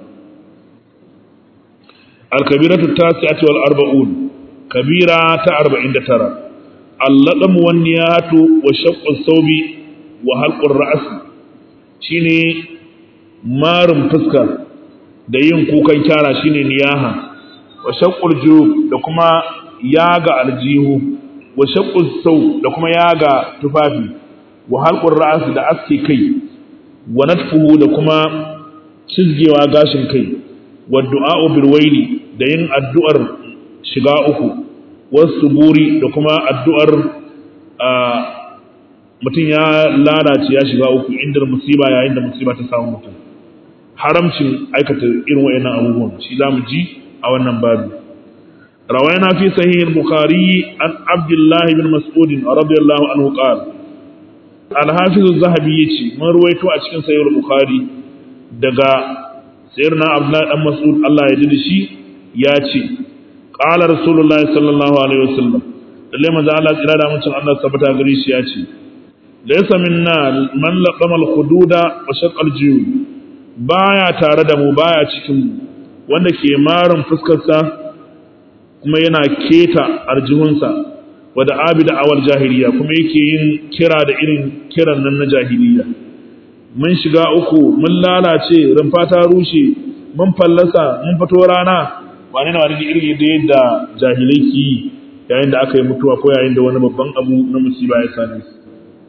al-kabiratu tasi'atu wal arba'un kabira ta arba'in da tara allaɗan wanniyatu wa shaqqus saubi wa halqur ra's shine marin fuska da yin kukan kyara shine niyaha wa shaqqul jub da kuma yaga aljihu wa shaqqus sau da kuma yaga tufafi wa halqur ra's da aske kai wa natfuhu da kuma cizgewa gashin kai wa du'a bil waili da yin addu'ar shiga uku wasu buri da kuma addu'ar mutum ya lalace ya shiga uku inda musiba yayin da musiba ta samu mutum haramcin aikata irin wayannan abubuwan shi za mu ji a wannan babu rawaina fi sahih al-bukhari an abdullah ibn mas'ud radiyallahu anhu qala al-hafiz az-zahabi yace mun ruwaito a cikin sahih al-bukhari daga sayyidina abdullah dan mas'ud Allah ya ji shi ya ce qala rasulullahi sallallahu alaihi wasallam lalle manzo Allah tsira da mutum Allah tabbata gare shi ya ce laysa minna man laqama al-hududa wa shaqqa al-juyub baya tare da mu baya cikin mu wanda ke marin fuskar sa kuma yana keta arjihunsa wa da abida awal jahiliya kuma yake yin kira da irin kiran nan na jahiliya mun shiga uku mun lalace rumfa ta rushe mun fallasa mun fito rana wani na wani da irin da yadda jahilai ki yi yayin da aka yi mutuwa ko yayin da wani babban abu na musiba ya same su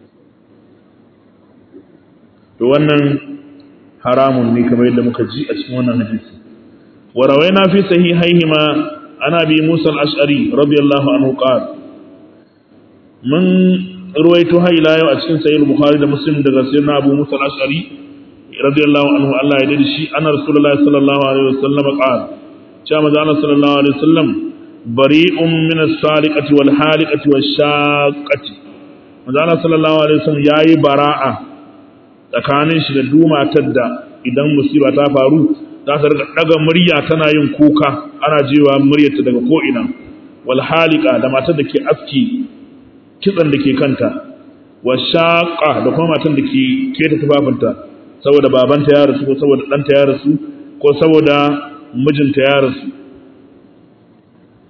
to wannan haramun ne kamar yadda muka ji a cikin wannan hadisi wa rawaina fi sahihaihima ana bi Musa al-Ash'ari radiyallahu anhu qala mun ruwaito har ila yau a cikin sahih Bukhari da Muslim daga sayyidina Abu Musa al-Ash'ari radiyallahu anhu Allah ya dade shi anna Rasulullahi sallallahu alaihi wasallam qala cewa manzo Allah sallallahu alaihi wasallam bari'un min as-sariqati wal haliqati wash shaqqati manzo Allah sallallahu alaihi wasallam yayi bara'a tsakanin shi da dumatar da idan musiba ta faru za ta riga daga murya tana yin kuka ana jewa muryarta daga ko ina wal haliqa da matar da ke aski kitsan da ke kanta wash shaqqa da kuma matar da ke keta tufafinta saboda babanta ya rasu ko saboda ɗanta ya rasu ko saboda mijinta ya rasu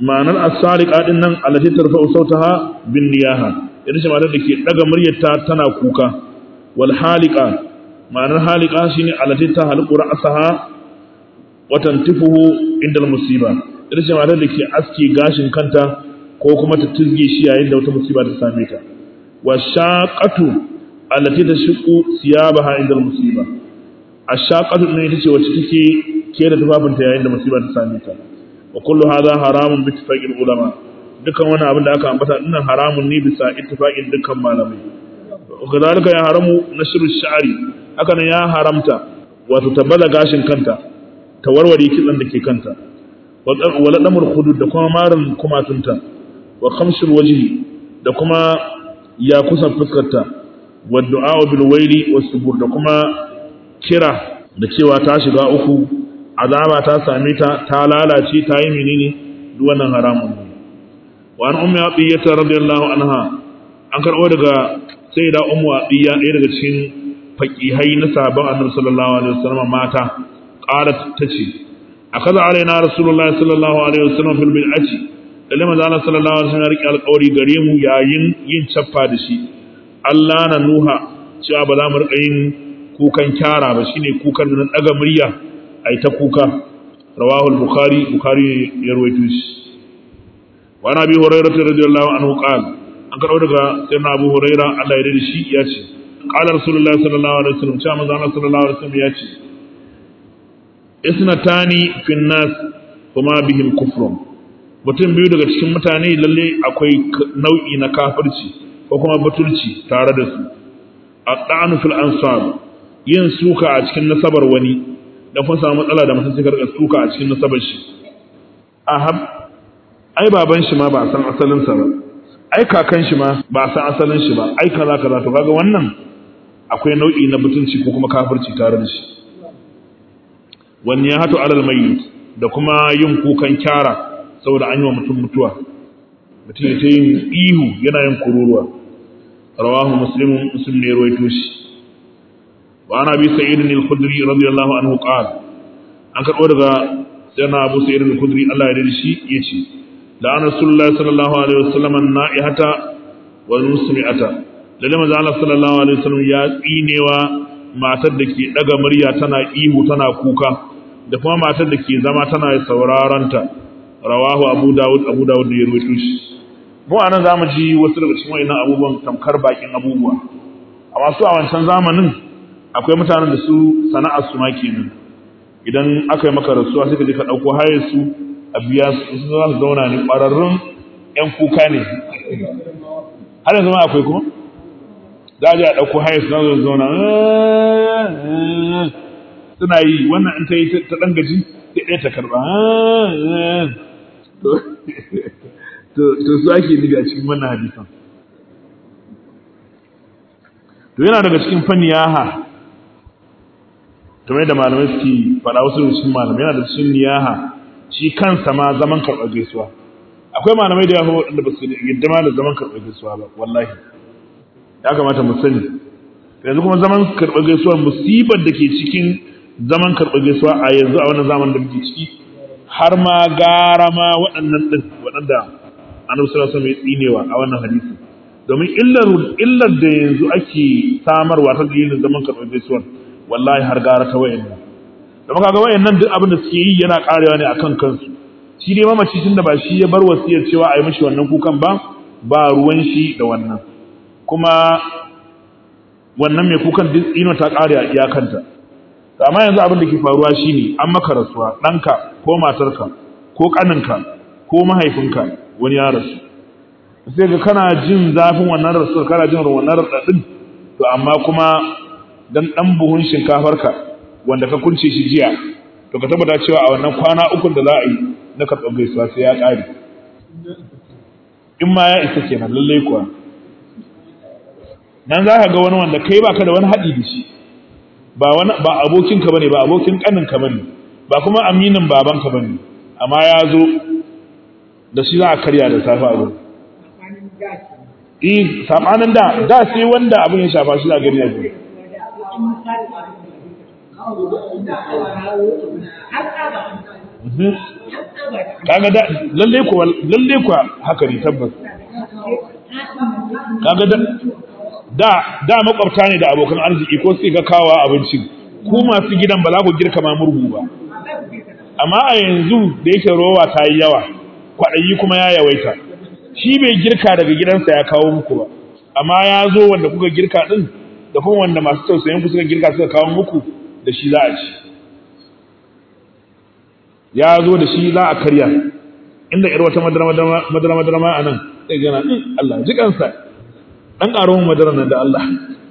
ma'anar as-sariqa din nan allati tarfa'u sautaha bin niyaha ita ce ma'anar da ke daga muryarta tana kuka wal halika ma'anar halika shine allati ta halqu ra'saha wa tantifuhu inda al-musiba ita ce ma'anar da ke aske gashin kanta ko kuma ta tilge shi yayin da wata musiba ta same ta wa shaqatu allati tashqu siyabaha inda al-musiba ash-shaqatu ne ita ce wacce take kera tufafinta yayin da musiba ta same ta wa kullu hadha haramun bi ittifaqil ulama dukan wani abin da aka ambata dinnan haramun ne bisa ittifaqin dukkan malamai kadalika ya haramu nashru sha'ri haka nan ya haramta wato tabbala gashin kanta ta warware kitsan da ke kanta wa ladamul hudud da kuma marin kumatunta wa khamsul wajhi da kuma ya kusan fuskarta wa du'a bil waili was subur da kuma kira da cewa ta shiga uku azaba ta same ta ta lalace ta yi menene duk wannan haramun ne wa an ummi abiyata radiyallahu anha an karbo daga sayyida ummu abiya ɗaya daga cikin faqihai na sahabban annabi sallallahu alaihi wasallam mata qalat tace akaza alaina rasulullah sallallahu alaihi wasallam fil bid'ati lalle manzo Allah sallallahu alaihi wasallam ya rike alƙawari gare mu yayin yin chaffa da shi Allah na nuha cewa ba za mu rika yin kukan kyara ba shine kukan da daga murya ai ta kuka rawahu al-bukhari bukhari ya rawaito shi wa nabi hurairah radiyallahu anhu qala an karɓo daga sayyidina abu hurairah Allah ya rida shi ya ce qala rasulullahi sallallahu alaihi wasallam cewa manzo Allah sallallahu alaihi wasallam ya ce isnatani fin nas kuma bihim kufrun mutum biyu daga cikin mutane lalle akwai nau'i na kafirci ko kuma batulci tare da su at-ta'anu fil ansab yin suka a cikin nasabar wani da kun samu matsala da mutum sai karɓa suka a cikin nasabar shi ahab ai baban shi ma ba san asalin sa ba ai kakan shi ma ba san asalin shi ba ai kaza kaza to kaga wannan akwai nau'i na mutunci ko kuma kafirci tare da shi wani ya hatu alal mayyit da kuma yin kukan kyara saboda an yi wa mutum mutuwa mutum ya ta yin ihu yana yin kururuwa rawahu muslimun muslim ne ruwaito shi wa ana bi sa'id al-khudri radiyallahu anhu qala an karbo daga sayyidina abu sa'id al-khudri Allah ya rida shi yace da an rasulullah sallallahu alaihi wasallam an-na'ihata wal musmi'ata lalle manzo Allah sallallahu alaihi wasallam ya tsinewa matar da ke daga murya tana ihu tana kuka da kuma matar da ke zama tana sauraron ta rawahu abu dawud abu dawud da ya rawaito shi mu anan zamu ji wasu daga cikin wayannan abubuwan tamkar bakin abubuwa amma su a wancan zamanin akwai mutanen da su sana'ar su ma kenan idan aka yi maka rasuwa sai ka je ka dauko hayar su a biya su su za su zauna ne ƙwararrun yan kuka ne har yanzu ma akwai kuma za a je a ɗauko hayar su za su zauna suna yi wannan in ta yi ta ɗan gaji ta ɗaya ta karɓa to su ake nufi a cikin wannan hadisan to yana daga cikin fanniyaha kamar da malamai suke faɗa wasu da cikin malamai yana da cikin niyaha shi kansa ma zaman karɓar gaisuwa akwai malamai da yawa waɗanda ba su yadda ma da zaman karɓar gaisuwa ba wallahi ya kamata mu sani yanzu kuma zaman karɓar gaisuwa musibar da ke cikin zaman karɓar gaisuwa a yanzu a wannan zaman da muke ciki har ma gara ma waɗannan ɗin waɗanda annabi sallallahu alaihi wasallam ya tsinewa a wannan hadisi domin illar illar da yanzu ake samarwa ta dalilin zaman karɓar gaisuwa wallahi har gara ta wayannan da kaga wayannan duk abin da suke yi yana karewa ne akan kansu shi ne mamaci tun da ba shi ya bar wasiyar cewa a yi mishi wannan kukan ba ba ruwan shi da wannan kuma wannan mai kukan duk ino ta kare a iyakanta to amma yanzu abin da ke faruwa shine an maka rasuwa ɗanka ko matarka ko ƙaninka ko mahaifinka wani ya rasu sai ga kana jin zafin wannan rasuwar kana jin wannan raɗaɗin to amma kuma dan ɗan buhun shinkafarka wanda ka kunce shi jiya to ka tabbata cewa a wannan kwana uku da za a yi na karɓar gaisuwa sai ya ƙare in ma ya isa kenan lallai kuwa nan za ka ga wani wanda kai baka da wani haɗi da shi ba wani ba abokinka bane ba abokin ƙaninka bane ba kuma aminin babanka bane amma ya zo da shi za a karya da safe a gurin eh sabanin da da sai wanda abin ya shafa shi za a gani a gurin kaga da lalle ku lalle ku haka ne tabbas kaga da da da makwabta ne da abokan arziki ko sai ga kawa abincin ku masu gidan ba za ku girka ma murhu ba amma a yanzu da yake rowa ta yi yawa kwaɗayi kuma ya yawaita shi bai girka daga gidansa ya kawo muku ba amma ya zo wanda kuka girka din da kuma wanda masu tausayin ku suka girka suka kawo muku da shi za a ci ya zo da shi za a karya inda yar wata madara madara madara ma anan sai gana Allah ji kansa dan karo mu madara nan da Allah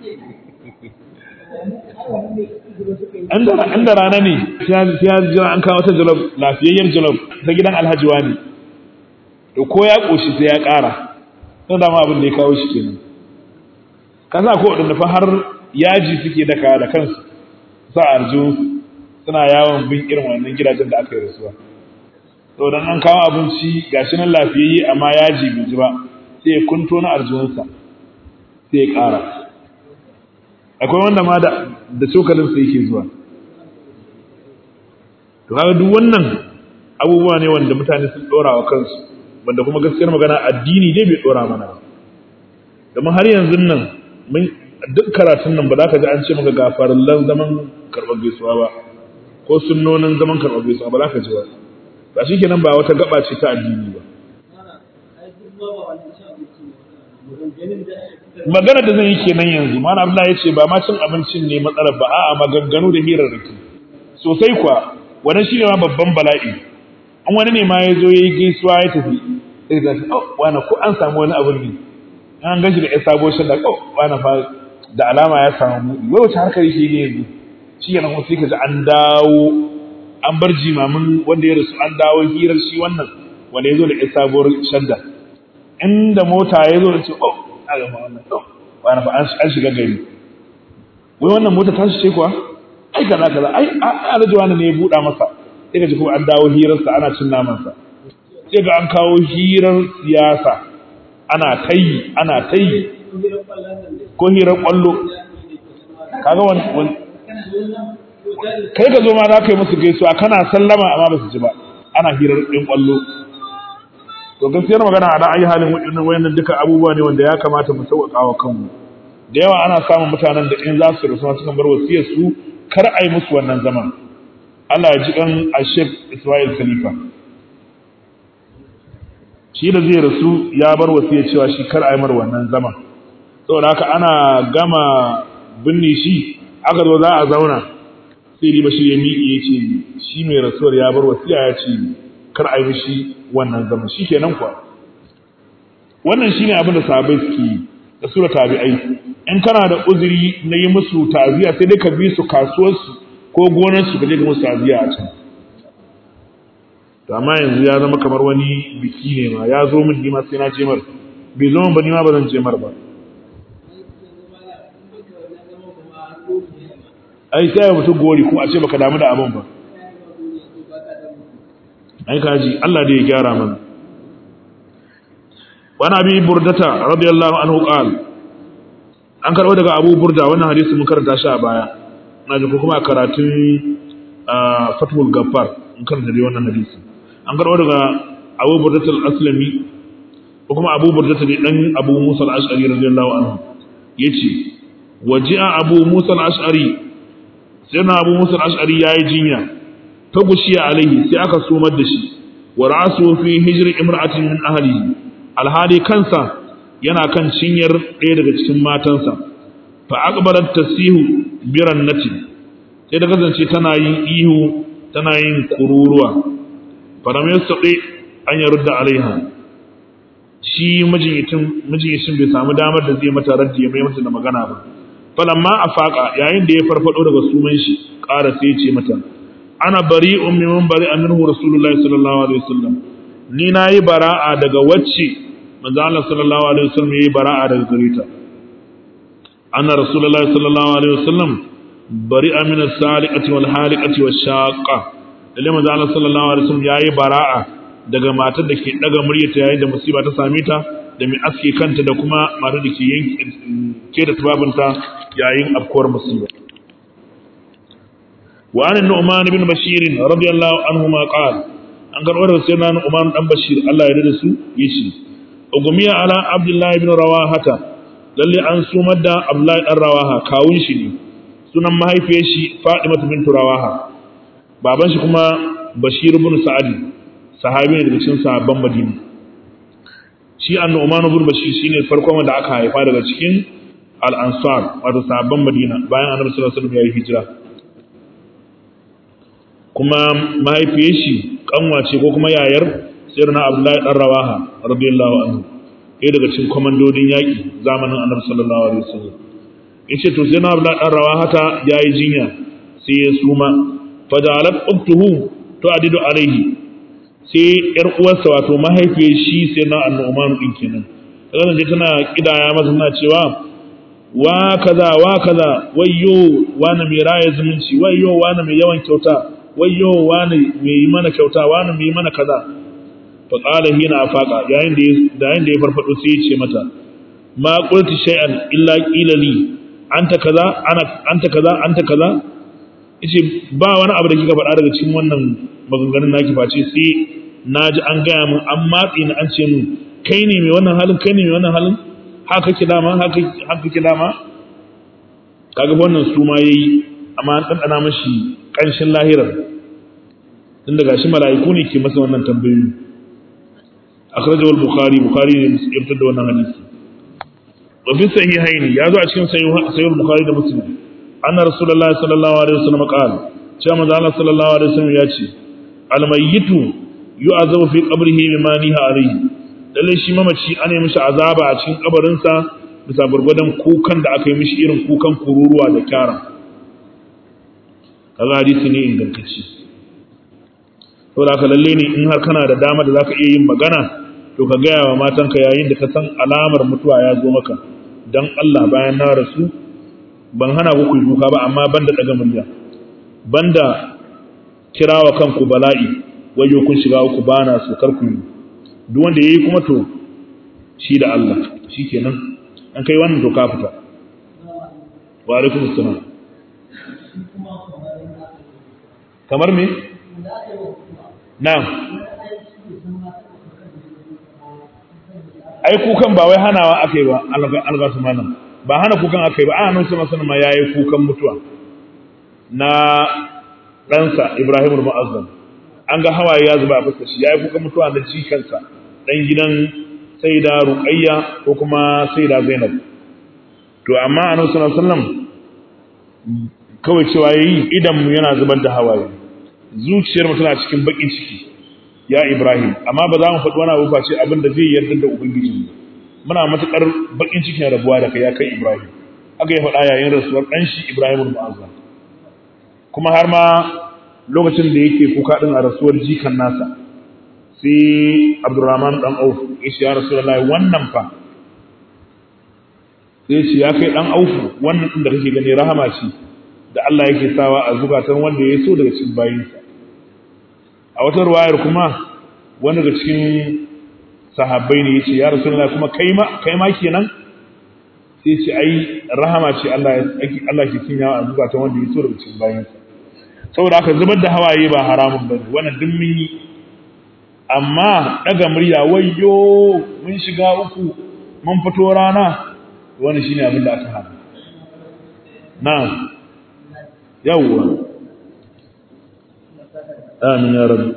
inda rana ne sai ya jira an kawo ta jalof lafiyayyar jalof ta gidan alhaji wani to ko ya koshi sai ya ƙara don dama abin da ya kawo shi kenan ka sa ko wadanda fa har yaji suke daka da kansu sa arju suna yawon bin irin wannan gidajen da aka yi rasuwa to dan an kawo abinci gashi nan lafiyayye amma yaji bai ji ba sai ya kunto na arjuwansa sai ya ƙara akwai wanda ma da da cokalin sa yake zuwa to kaga duk wannan abubuwa ne wanda mutane sun dora wa kansu wanda kuma gaskiyar magana addini ne bai dora mana ba domin har yanzu nan mun duk karatun nan ba za ka ji an ce maka gafarallan zaman karɓar gaisuwa ba ko sunnonin zaman karɓar gaisuwa ba za ka ji ba ba shi kenan ba wata gaba ce ta addini ba magana da zan yi kenan yanzu mana Abdullahi ya ce ba ma cin abincin ne matsalar ba a'a maganganu da hirarraki sosai kuwa wannan shine ma babban bala'i an wani ne ma ya zo ya yi gaisuwa ya tafi sai ga oh wani ko an samu wani abin ne an gashi da ya sabo shi da oh wani fa da alama ya samu buɗi wai wace harkar yake ne yanzu shi yana kuma sai ka ji an dawo an bar jimamin wanda ya rasu an dawo hirar shi wannan wanda ya zo da ya sabuwar shadda inda mota ya zo da ce oh a gama wannan oh wani fa an shiga gari wai wannan mota ta shi ce kuwa ai kaza kaza ai alhaji wani ne ya buɗa masa sai ka ji kuma an dawo hirarsa ana cin namansa sai ga an kawo hirar siyasa ana ta yi ana ta yi ko hirar kwallo kaga wani kai ka zo ma za ka yi musu gaisuwa kana sallama amma ba su ji ba ana hirar ɗin kwallo to gaskiyar magana a ra'ayi halin waɗannan wayannan duka abubuwa ne wanda ya kamata mu sauƙaƙa wa kanmu da yawa ana samun mutanen da in za su rasu sukan bar wasiyar su kar a yi musu wannan zaman Allah ya ji kan Ashef Ismail Khalifa shi da zai rasu ya bar wasiyar cewa shi kar a yi mar wannan zaman saboda haka ana gama binne shi aka zo za a zauna sai riba shi ya miƙe ya ce shi mai rasuwar ya bar wasiya ya ce kar a yi mishi wannan zaman shi kenan kuwa wannan shi ne abin da sahabai suke yi da sura tabi'ai in kana da uzuri na yi musu taziya sai dai ka bi su kasuwarsu ko gonarsu ka je ga musu taziya a can to amma yanzu ya zama kamar wani biki ne ma ya zo min nima sai na je mar bai zo min ba nima ba zan je mar ba ai sai ya mutu gori kuma a ce baka damu da abin ba ai kaji Allah da ya gyara mana wani abi burdata radiyallahu anhu qal an karbo daga abu burda wannan hadisi mun karanta shi a baya na ji kuma a karatun fathul gaffar mun karanta dai wannan hadisi an karbo daga abu burdata al-aslami ko kuma abu burdata ne dan abu musa al-ash'ari radiyallahu anhu yace waji'a abu musa al-ash'ari sai na abu musa al-ash'ari yayi jinya ta gushiya alaihi sai aka sumar da shi wa ra'su fi hijri imra'atin min ahlihi alhali kansa yana kan cinyar ɗaya daga cikin matansa fa aqbalat tasihu biran nati sai da kasance tana yin ihu tana yin kururuwa faram yastaqi an yarudda alaiha shi mijinyitin mijinyitin bai samu damar da zai mata raddi ya mai mata da magana ba falamma afaqa yayin da ya farfado daga suman shi ƙara sai ya ce mata ana bari'un mimman bari'a minhu rasulullahi sallallahu alaihi wasallam ni nayi bara'a daga wacce manzo Allah sallallahu alaihi wasallam yayi bara'a daga gare ta anna rasulullahi sallallahu alaihi wasallam bari'a min as-saliqati wal haliqati wash-shaqqa lalle manzo Allah sallallahu alaihi wasallam yayi bara'a daga matar da ke daga muryarta yayin da musiba ta same ta da mai aske kanta da kuma matar da ke yanke da tubabinta yayin afkuwar musiba wa an nu'man ibn bashir radiyallahu anhu ma qala an karɓar da sai na nu'man dan bashir Allah ya rada su yace ugumiya ala abdullahi ibn rawahata lalle an sumar da abdullahi dan rawaha kawun shi ne sunan mahaifiyar shi fatimatu bint rawaha baban shi kuma bashir ibn sa'ad sahabi ne daga cikin sahabban madina shi annu'man ibn bashir shine farkon wanda aka haifa daga cikin al-ansar wato sahabban madina bayan annabi sallallahu alaihi wasallam ya yi hijira kuma mahaifiyar shi kanwa ce ko kuma yayar sayyidina abdullahi dan rawaha radiyallahu anhu ɗaya daga cikin komandodin yaƙi zamanin annabi sallallahu alaihi wasallam yace to sayyidina abdullahi dan rawaha ta yayi jinya sai ya suma fajalat uktuhu to adidu alaihi sai yar uwarsa wato mahaifiyar shi sayyidina annu'man din kenan kaga je tana kidaya masa tana cewa wa kaza wa kaza wayyo wani mai raya zumunci wayyo wani mai yawan kyauta wayyo wani mai yi mana kyauta wani mai yi mana kaza fa qala hina afaqa yayin da yayin da ya farfado sai ya ce mata ma qulti shay'an illa qila li anta kaza ana anta kaza anta kaza yace ba wani abu da kika faɗa daga cikin wannan maganganun naki face sai naji an gaya min an matsi ni an ce min kai ne mai wannan halin kai ne mai wannan halin haka ki dama haka haka ki dama kaga wannan su ma yayi amma an dandana mashi kanshin lahirar tun daga shi mala'iku ne ke masa wannan tambayoyi akhrajahu al-bukhari bukhari ne ya fitar da wannan hadisi wa fi sahihaini ya zo a cikin sahih al-bukhari da muslim anna rasulullahi sallallahu alaihi wasallam qala cewa manzo Allah sallallahu alaihi wasallam ya ce al-mayyitu yu'azabu fi qabrihi bima niha alayhi lalle shi mamaci ana yi mishi azaba a cikin kabarinsa bisa gurgurdan kukan da aka yi mishi irin kukan kururuwa da kyara kaga hadisi ne ingantacce to da lalle ne in har kana da dama da zaka iya yin magana to ka gaya wa matanka yayin da ka san alamar mutuwa ya zo maka dan Allah bayan na rasu ban hana ku kuyi kuka ba amma banda daga murya banda kirawa kanku bala'i wayo kun shiga uku bana so kar ku yi duk wanda yayi kuma to shi da Allah shikenan an kai wannan to ka fita wa alaikum assalam kamar me na'am ai kukan ba wai hanawa akai ba algasu malam ba hana kukan akai ba ana nan sama sanin ma yayi kukan mutuwa na ɗansa Ibrahim al-Mu'azzam an ga hawaye ya zuba a fuskar shi yayi kukan mutuwa na jikansa dan gidan Sayyida Ruqayya ko kuma Sayyida Zainab to amma annabi sallallahu alaihi wasallam kawai cewa yayi idan mu yana zubar da hawaye zuciyar mu tana cikin bakin ciki ya Ibrahim amma ba za mu faɗi wani abu ba ce abin da zai yarda da ubangiji muna matukar bakin cikin rabuwa da kai ya kai Ibrahim haka ya faɗa yayin rasuwar dan shi Ibrahim al-Mu'azzam kuma har ma lokacin da yake kuka din a rasuwar jikan nasa sai Abdurrahman dan Auf ya ce ya Rasulullahi wannan fa sai ce ya kai dan Auf wannan din da kake gani rahama ce da Allah yake sawa a zukatan wanda ya so daga cikin bayinsa a wata ruwayar kuma wani daga cikin sahabbai ne yace ya Rasulullahi kuma kai ma kai ma kenan sai ce ai rahama ce Allah Allah ke kinyawa a zukatan wanda ya so daga cikin bayinsa saboda haka zubar da hawaye ba haramun bane wannan duk mun yi amma daga murya wayyo mun shiga uku mun fito rana wannan shine abin da aka hana na'am yawwa amin ya rabbi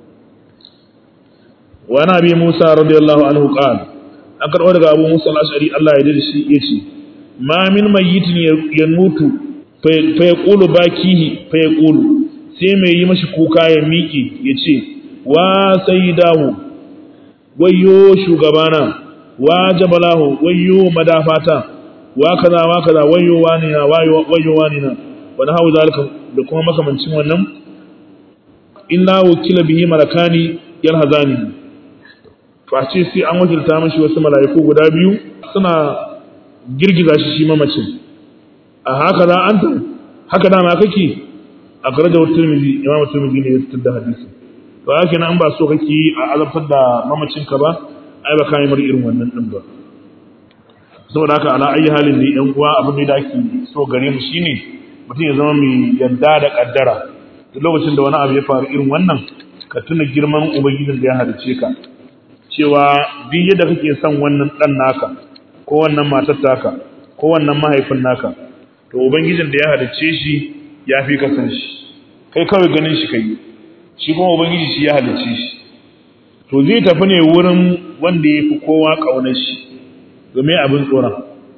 wa nabi Musa radiyallahu anhu qala an karɓo daga Abu Musa al-Ash'ari Allah ya dade shi yace ma min mayyitin yamutu fa yaqulu bakihi fa yaqulu sai mai yi mashi kuka ya miƙe yace wa sayyidahu wayyo shugabana wa jabalahu wayyo madafata wa kaza wa kaza wayyo wani na wayyo wani na wani hawo zalika da kuma makamancin wannan illa wakila bihi malakani yalhazani face sai an wakilta mashi wasu mala'iku guda biyu suna girgiza shi shi mamacin a haka za an ta haka dama kake a karajar turmizi imam turmizi ne ya fitar da hadisi to haka nan ba so kake a azabtar da mamacinka ba ai ba kai mar irin wannan din ba saboda haka ala ayi halin ne yan uwa abin da ake so gare mu shine mutum ya zama mai yarda da kaddara duk lokacin da wani abu ya faru irin wannan ka tuna girman ubangijin da ya halice ka cewa duk yadda kake son wannan dan naka ko wannan matar taka ko wannan mahaifin naka to ubangijin da ya halice shi ya fi ka san shi kai kawai ganin shi kai shi kuma ubangiji shi ya halice shi to zai tafi ne wurin wanda ya fi kowa ƙaunar shi domin abin tsoron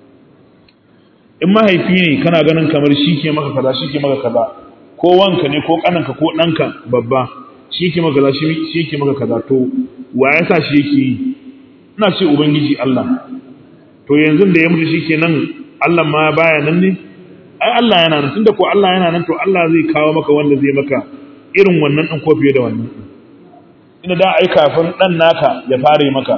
in mahaifi ne kana ganin kamar shi ke maka kaza shi ke maka kaza ko wanka ne ko ƙananka ko ɗanka babba shi ke maka kaza shi ke maka kaza to wa ya sa shi yake yi ina ce ubangiji Allah to yanzu da ya mutu shi ke nan Allah ma baya nan ne ai Allah yana nan tunda ko Allah yana nan to Allah zai kawo maka wanda zai maka irin wannan ɗin ko fiye da wannan ɗin ina da ai kafin dan naka ya fare maka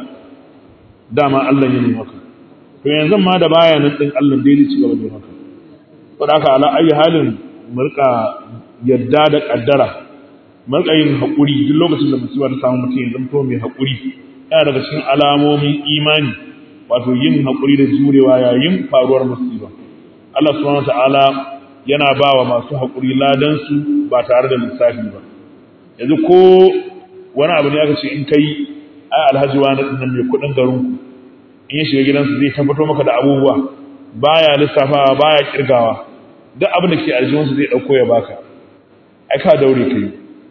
dama Allah ya nemi maka to yanzu ma da baya nan din Allah dai zai ci gaba da maka to da haka ala ayi halin murka yadda da kaddara murka yin hakuri duk lokacin da musiba ta samu mutum ya zanto mai hakuri yana daga cikin alamomin imani wato yin hakuri da jurewa yayin faruwar musiba Allah subhanahu wataala yana bawa masu hakuri ladan su ba tare da lissafi ba yanzu ko wani abu ne aka ce in kai ai alhaji wani dinnan mai kudin garin ku in ya shiga gidansu zai tabbato maka da abubuwa baya lissafawa baya kirgawa duk abin da ke aljihun su zai dauko ya baka ai ka daure kai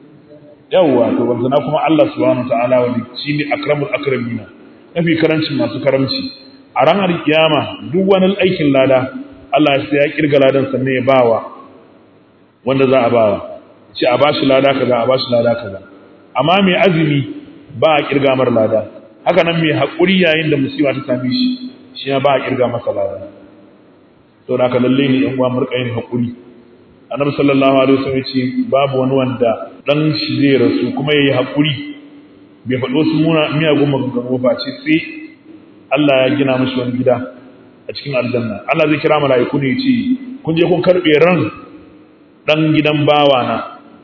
yawwa to ban sana kuma Allah subhanahu ta'ala wani shine akramul akramina mafi karancin masu karamci a ranar kiyama duk wani aikin lada Allah sai ya kirga ladan sannan ya bawa wanda za a bawa ce a bashi lada kaza a bashi lada kaza amma mai azumi ba a kirga mar lada haka nan mai haƙuri yayin da musiba ta same shi shi ba a kirga masa lada to da ka lalle ne yan uwa murƙa yin haƙuri annabi sallallahu alaihi wasallam ya ce babu wani wanda dan shi zai rasu kuma yayi haƙuri bai faɗo su muna miyagun maganganu ba ce sai Allah ya gina mishi wani gida a cikin aljanna Allah zai kira mala'iku ne ya ce kun je kun karɓe ran dan gidan bawa na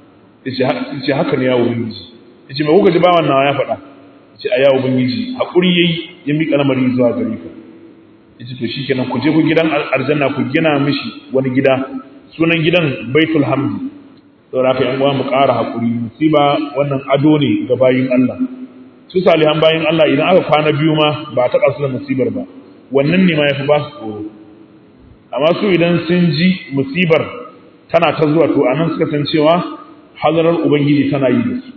yace haka ne ya ubangiji yace me kuka ji bawan nawa ya faɗa yace a ya ubangiji hakuri yayi ya mika lamari zuwa gare ka yace to shikenan ku je ku gidan aljanna ku gina mishi wani gida sunan gidan baitul hamd saboda haka yan uwa mu ƙara hakuri musiba wannan ado ne ga bayin Allah su salihan bayin Allah idan aka kwana biyu ma ba ta kasu da musibar ba wannan ne ma yafi ba su tsoro amma su idan sun ji musibar tana ta zuwa to anan suka san cewa hadarar ubangiji tana yi da su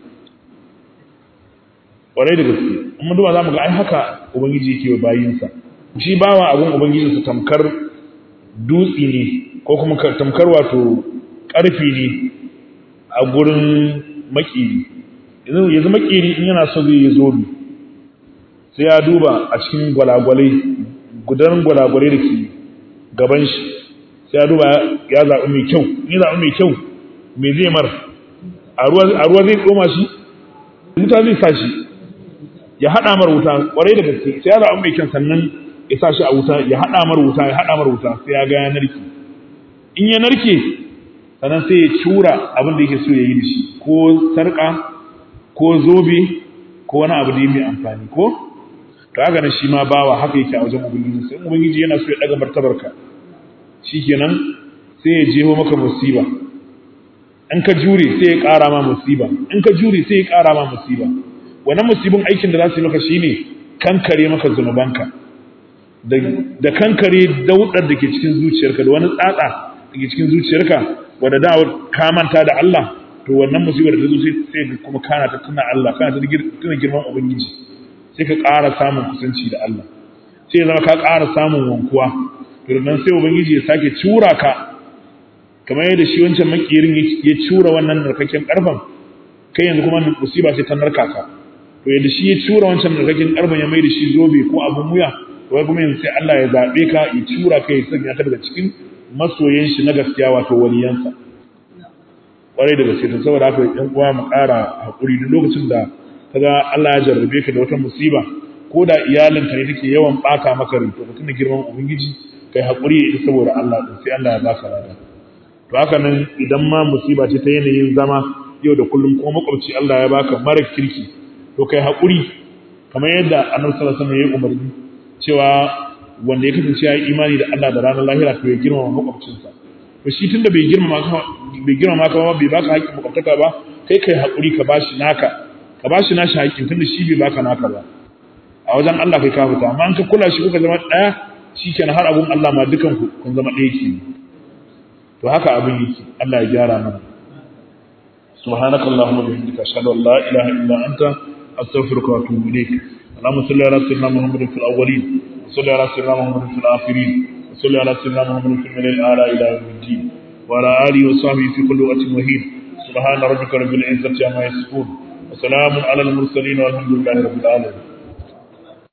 ƙwarai da gaske in mun duba za mu ga ai haka ubangiji yake wa bayinsa shi bawa abun ubangijinsa tamkar dutsi ne ko kuma tamkar wato ƙarfi ne a gurin makiri yanzu makiri in yana so zai yi zobe sai ya duba a cikin gwalagwalai gudanar gwalagwalai da ke gaban shi sai ya duba ya zaɓi mai kyau in ya zaɓi mai kyau me zai mar a ruwa zai tsoma shi wuta zai sa shi ya haɗa mar wuta ƙwarai da gaske sai ya zaɓi mai kyan sannan ya sa shi a wuta ya haɗa mar wuta ya haɗa mar wuta sai ya ga ya narke in ya narke sannan sai ya cura abin da yake so ya yi da shi ko sarƙa ko zobe ko wani abu da ya mai amfani ko to haka nan shi ma bawa haka yake a wajen ubangiji sai ubangiji yana so ya ɗaga martabarka shikenan sai ya jeho maka musiba in ka jure sai ya ƙara ma musiba in ka jure sai ya ƙara ma musiba wannan musibin aikin da za su yi maka shine kankare maka zunubanka da kankare daudar da ke cikin zuciyarka da wani tsatsa da ke cikin zuciyarka wadda da ka manta da Allah to wannan musibar da ta zo sai kuma kana ta tuna Allah kana ta tuna girman ubangiji sai ka ƙara samun kusanci da Allah sai ya zama ka ƙara samun wankuwa to nan sai ubangiji ya sake cura ka kamar yadda shi wancan makirin ya cura wannan narkakken karfan kai yanzu kuma musiba sai ta narka ka to yadda shi ya cura wancan narkakken karfan ya mai da shi zobe ko abun wuya to wai kuma yanzu sai Allah ya zabe ka ya cura ka ya sanya ka daga cikin masoyan shi na gaskiya wato waliyansa kwarai da gaske to saboda haka yan uwa mu ƙara hakuri duk lokacin da kaga Allah ya jarrabe ka da wata musiba ko da iyalinka ne take yawan baka maka rai to mutum girman ubangiji kai hakuri saboda Allah din sai Allah ya baka lada to haka nan idan ma musiba ce ta yanayin zama yau da kullum kuma makwabci Allah ya baka mara kirki to kai haƙuri kamar yadda annabi sallallahu alaihi wasallam ya umarni cewa wanda ya kasance ya yi imani da Allah da ranar lahira to ya girmama makwabcinsa to shi tunda bai girmama ka bai girmama ka ba bai baka haƙƙin makwabtaka ba kai kai haƙuri ka bashi naka ka bashi nashi haƙƙin tunda shi bai baka naka ba a wajen Allah kai ka fita amma in ka kula shi kuka zama ɗaya shikenan har abun Allah ma dukan ku kun zama ɗaya ke to haka abin yake Allah ya gyara mana سبحانك اللهم وبحمدك اشهد ان لا اله الا انت استغفرك واتوب اليك اللهم صل على سيدنا محمد في الاولين وصل على سيدنا محمد في الاخرين وصل على سيدنا محمد في الملل الاعلى الى يوم الدين وعلى اله وصحبه في كل وقت وحيد سبحان ربك رب العزه عما يصفون وسلام على المرسلين والحمد لله رب العالمين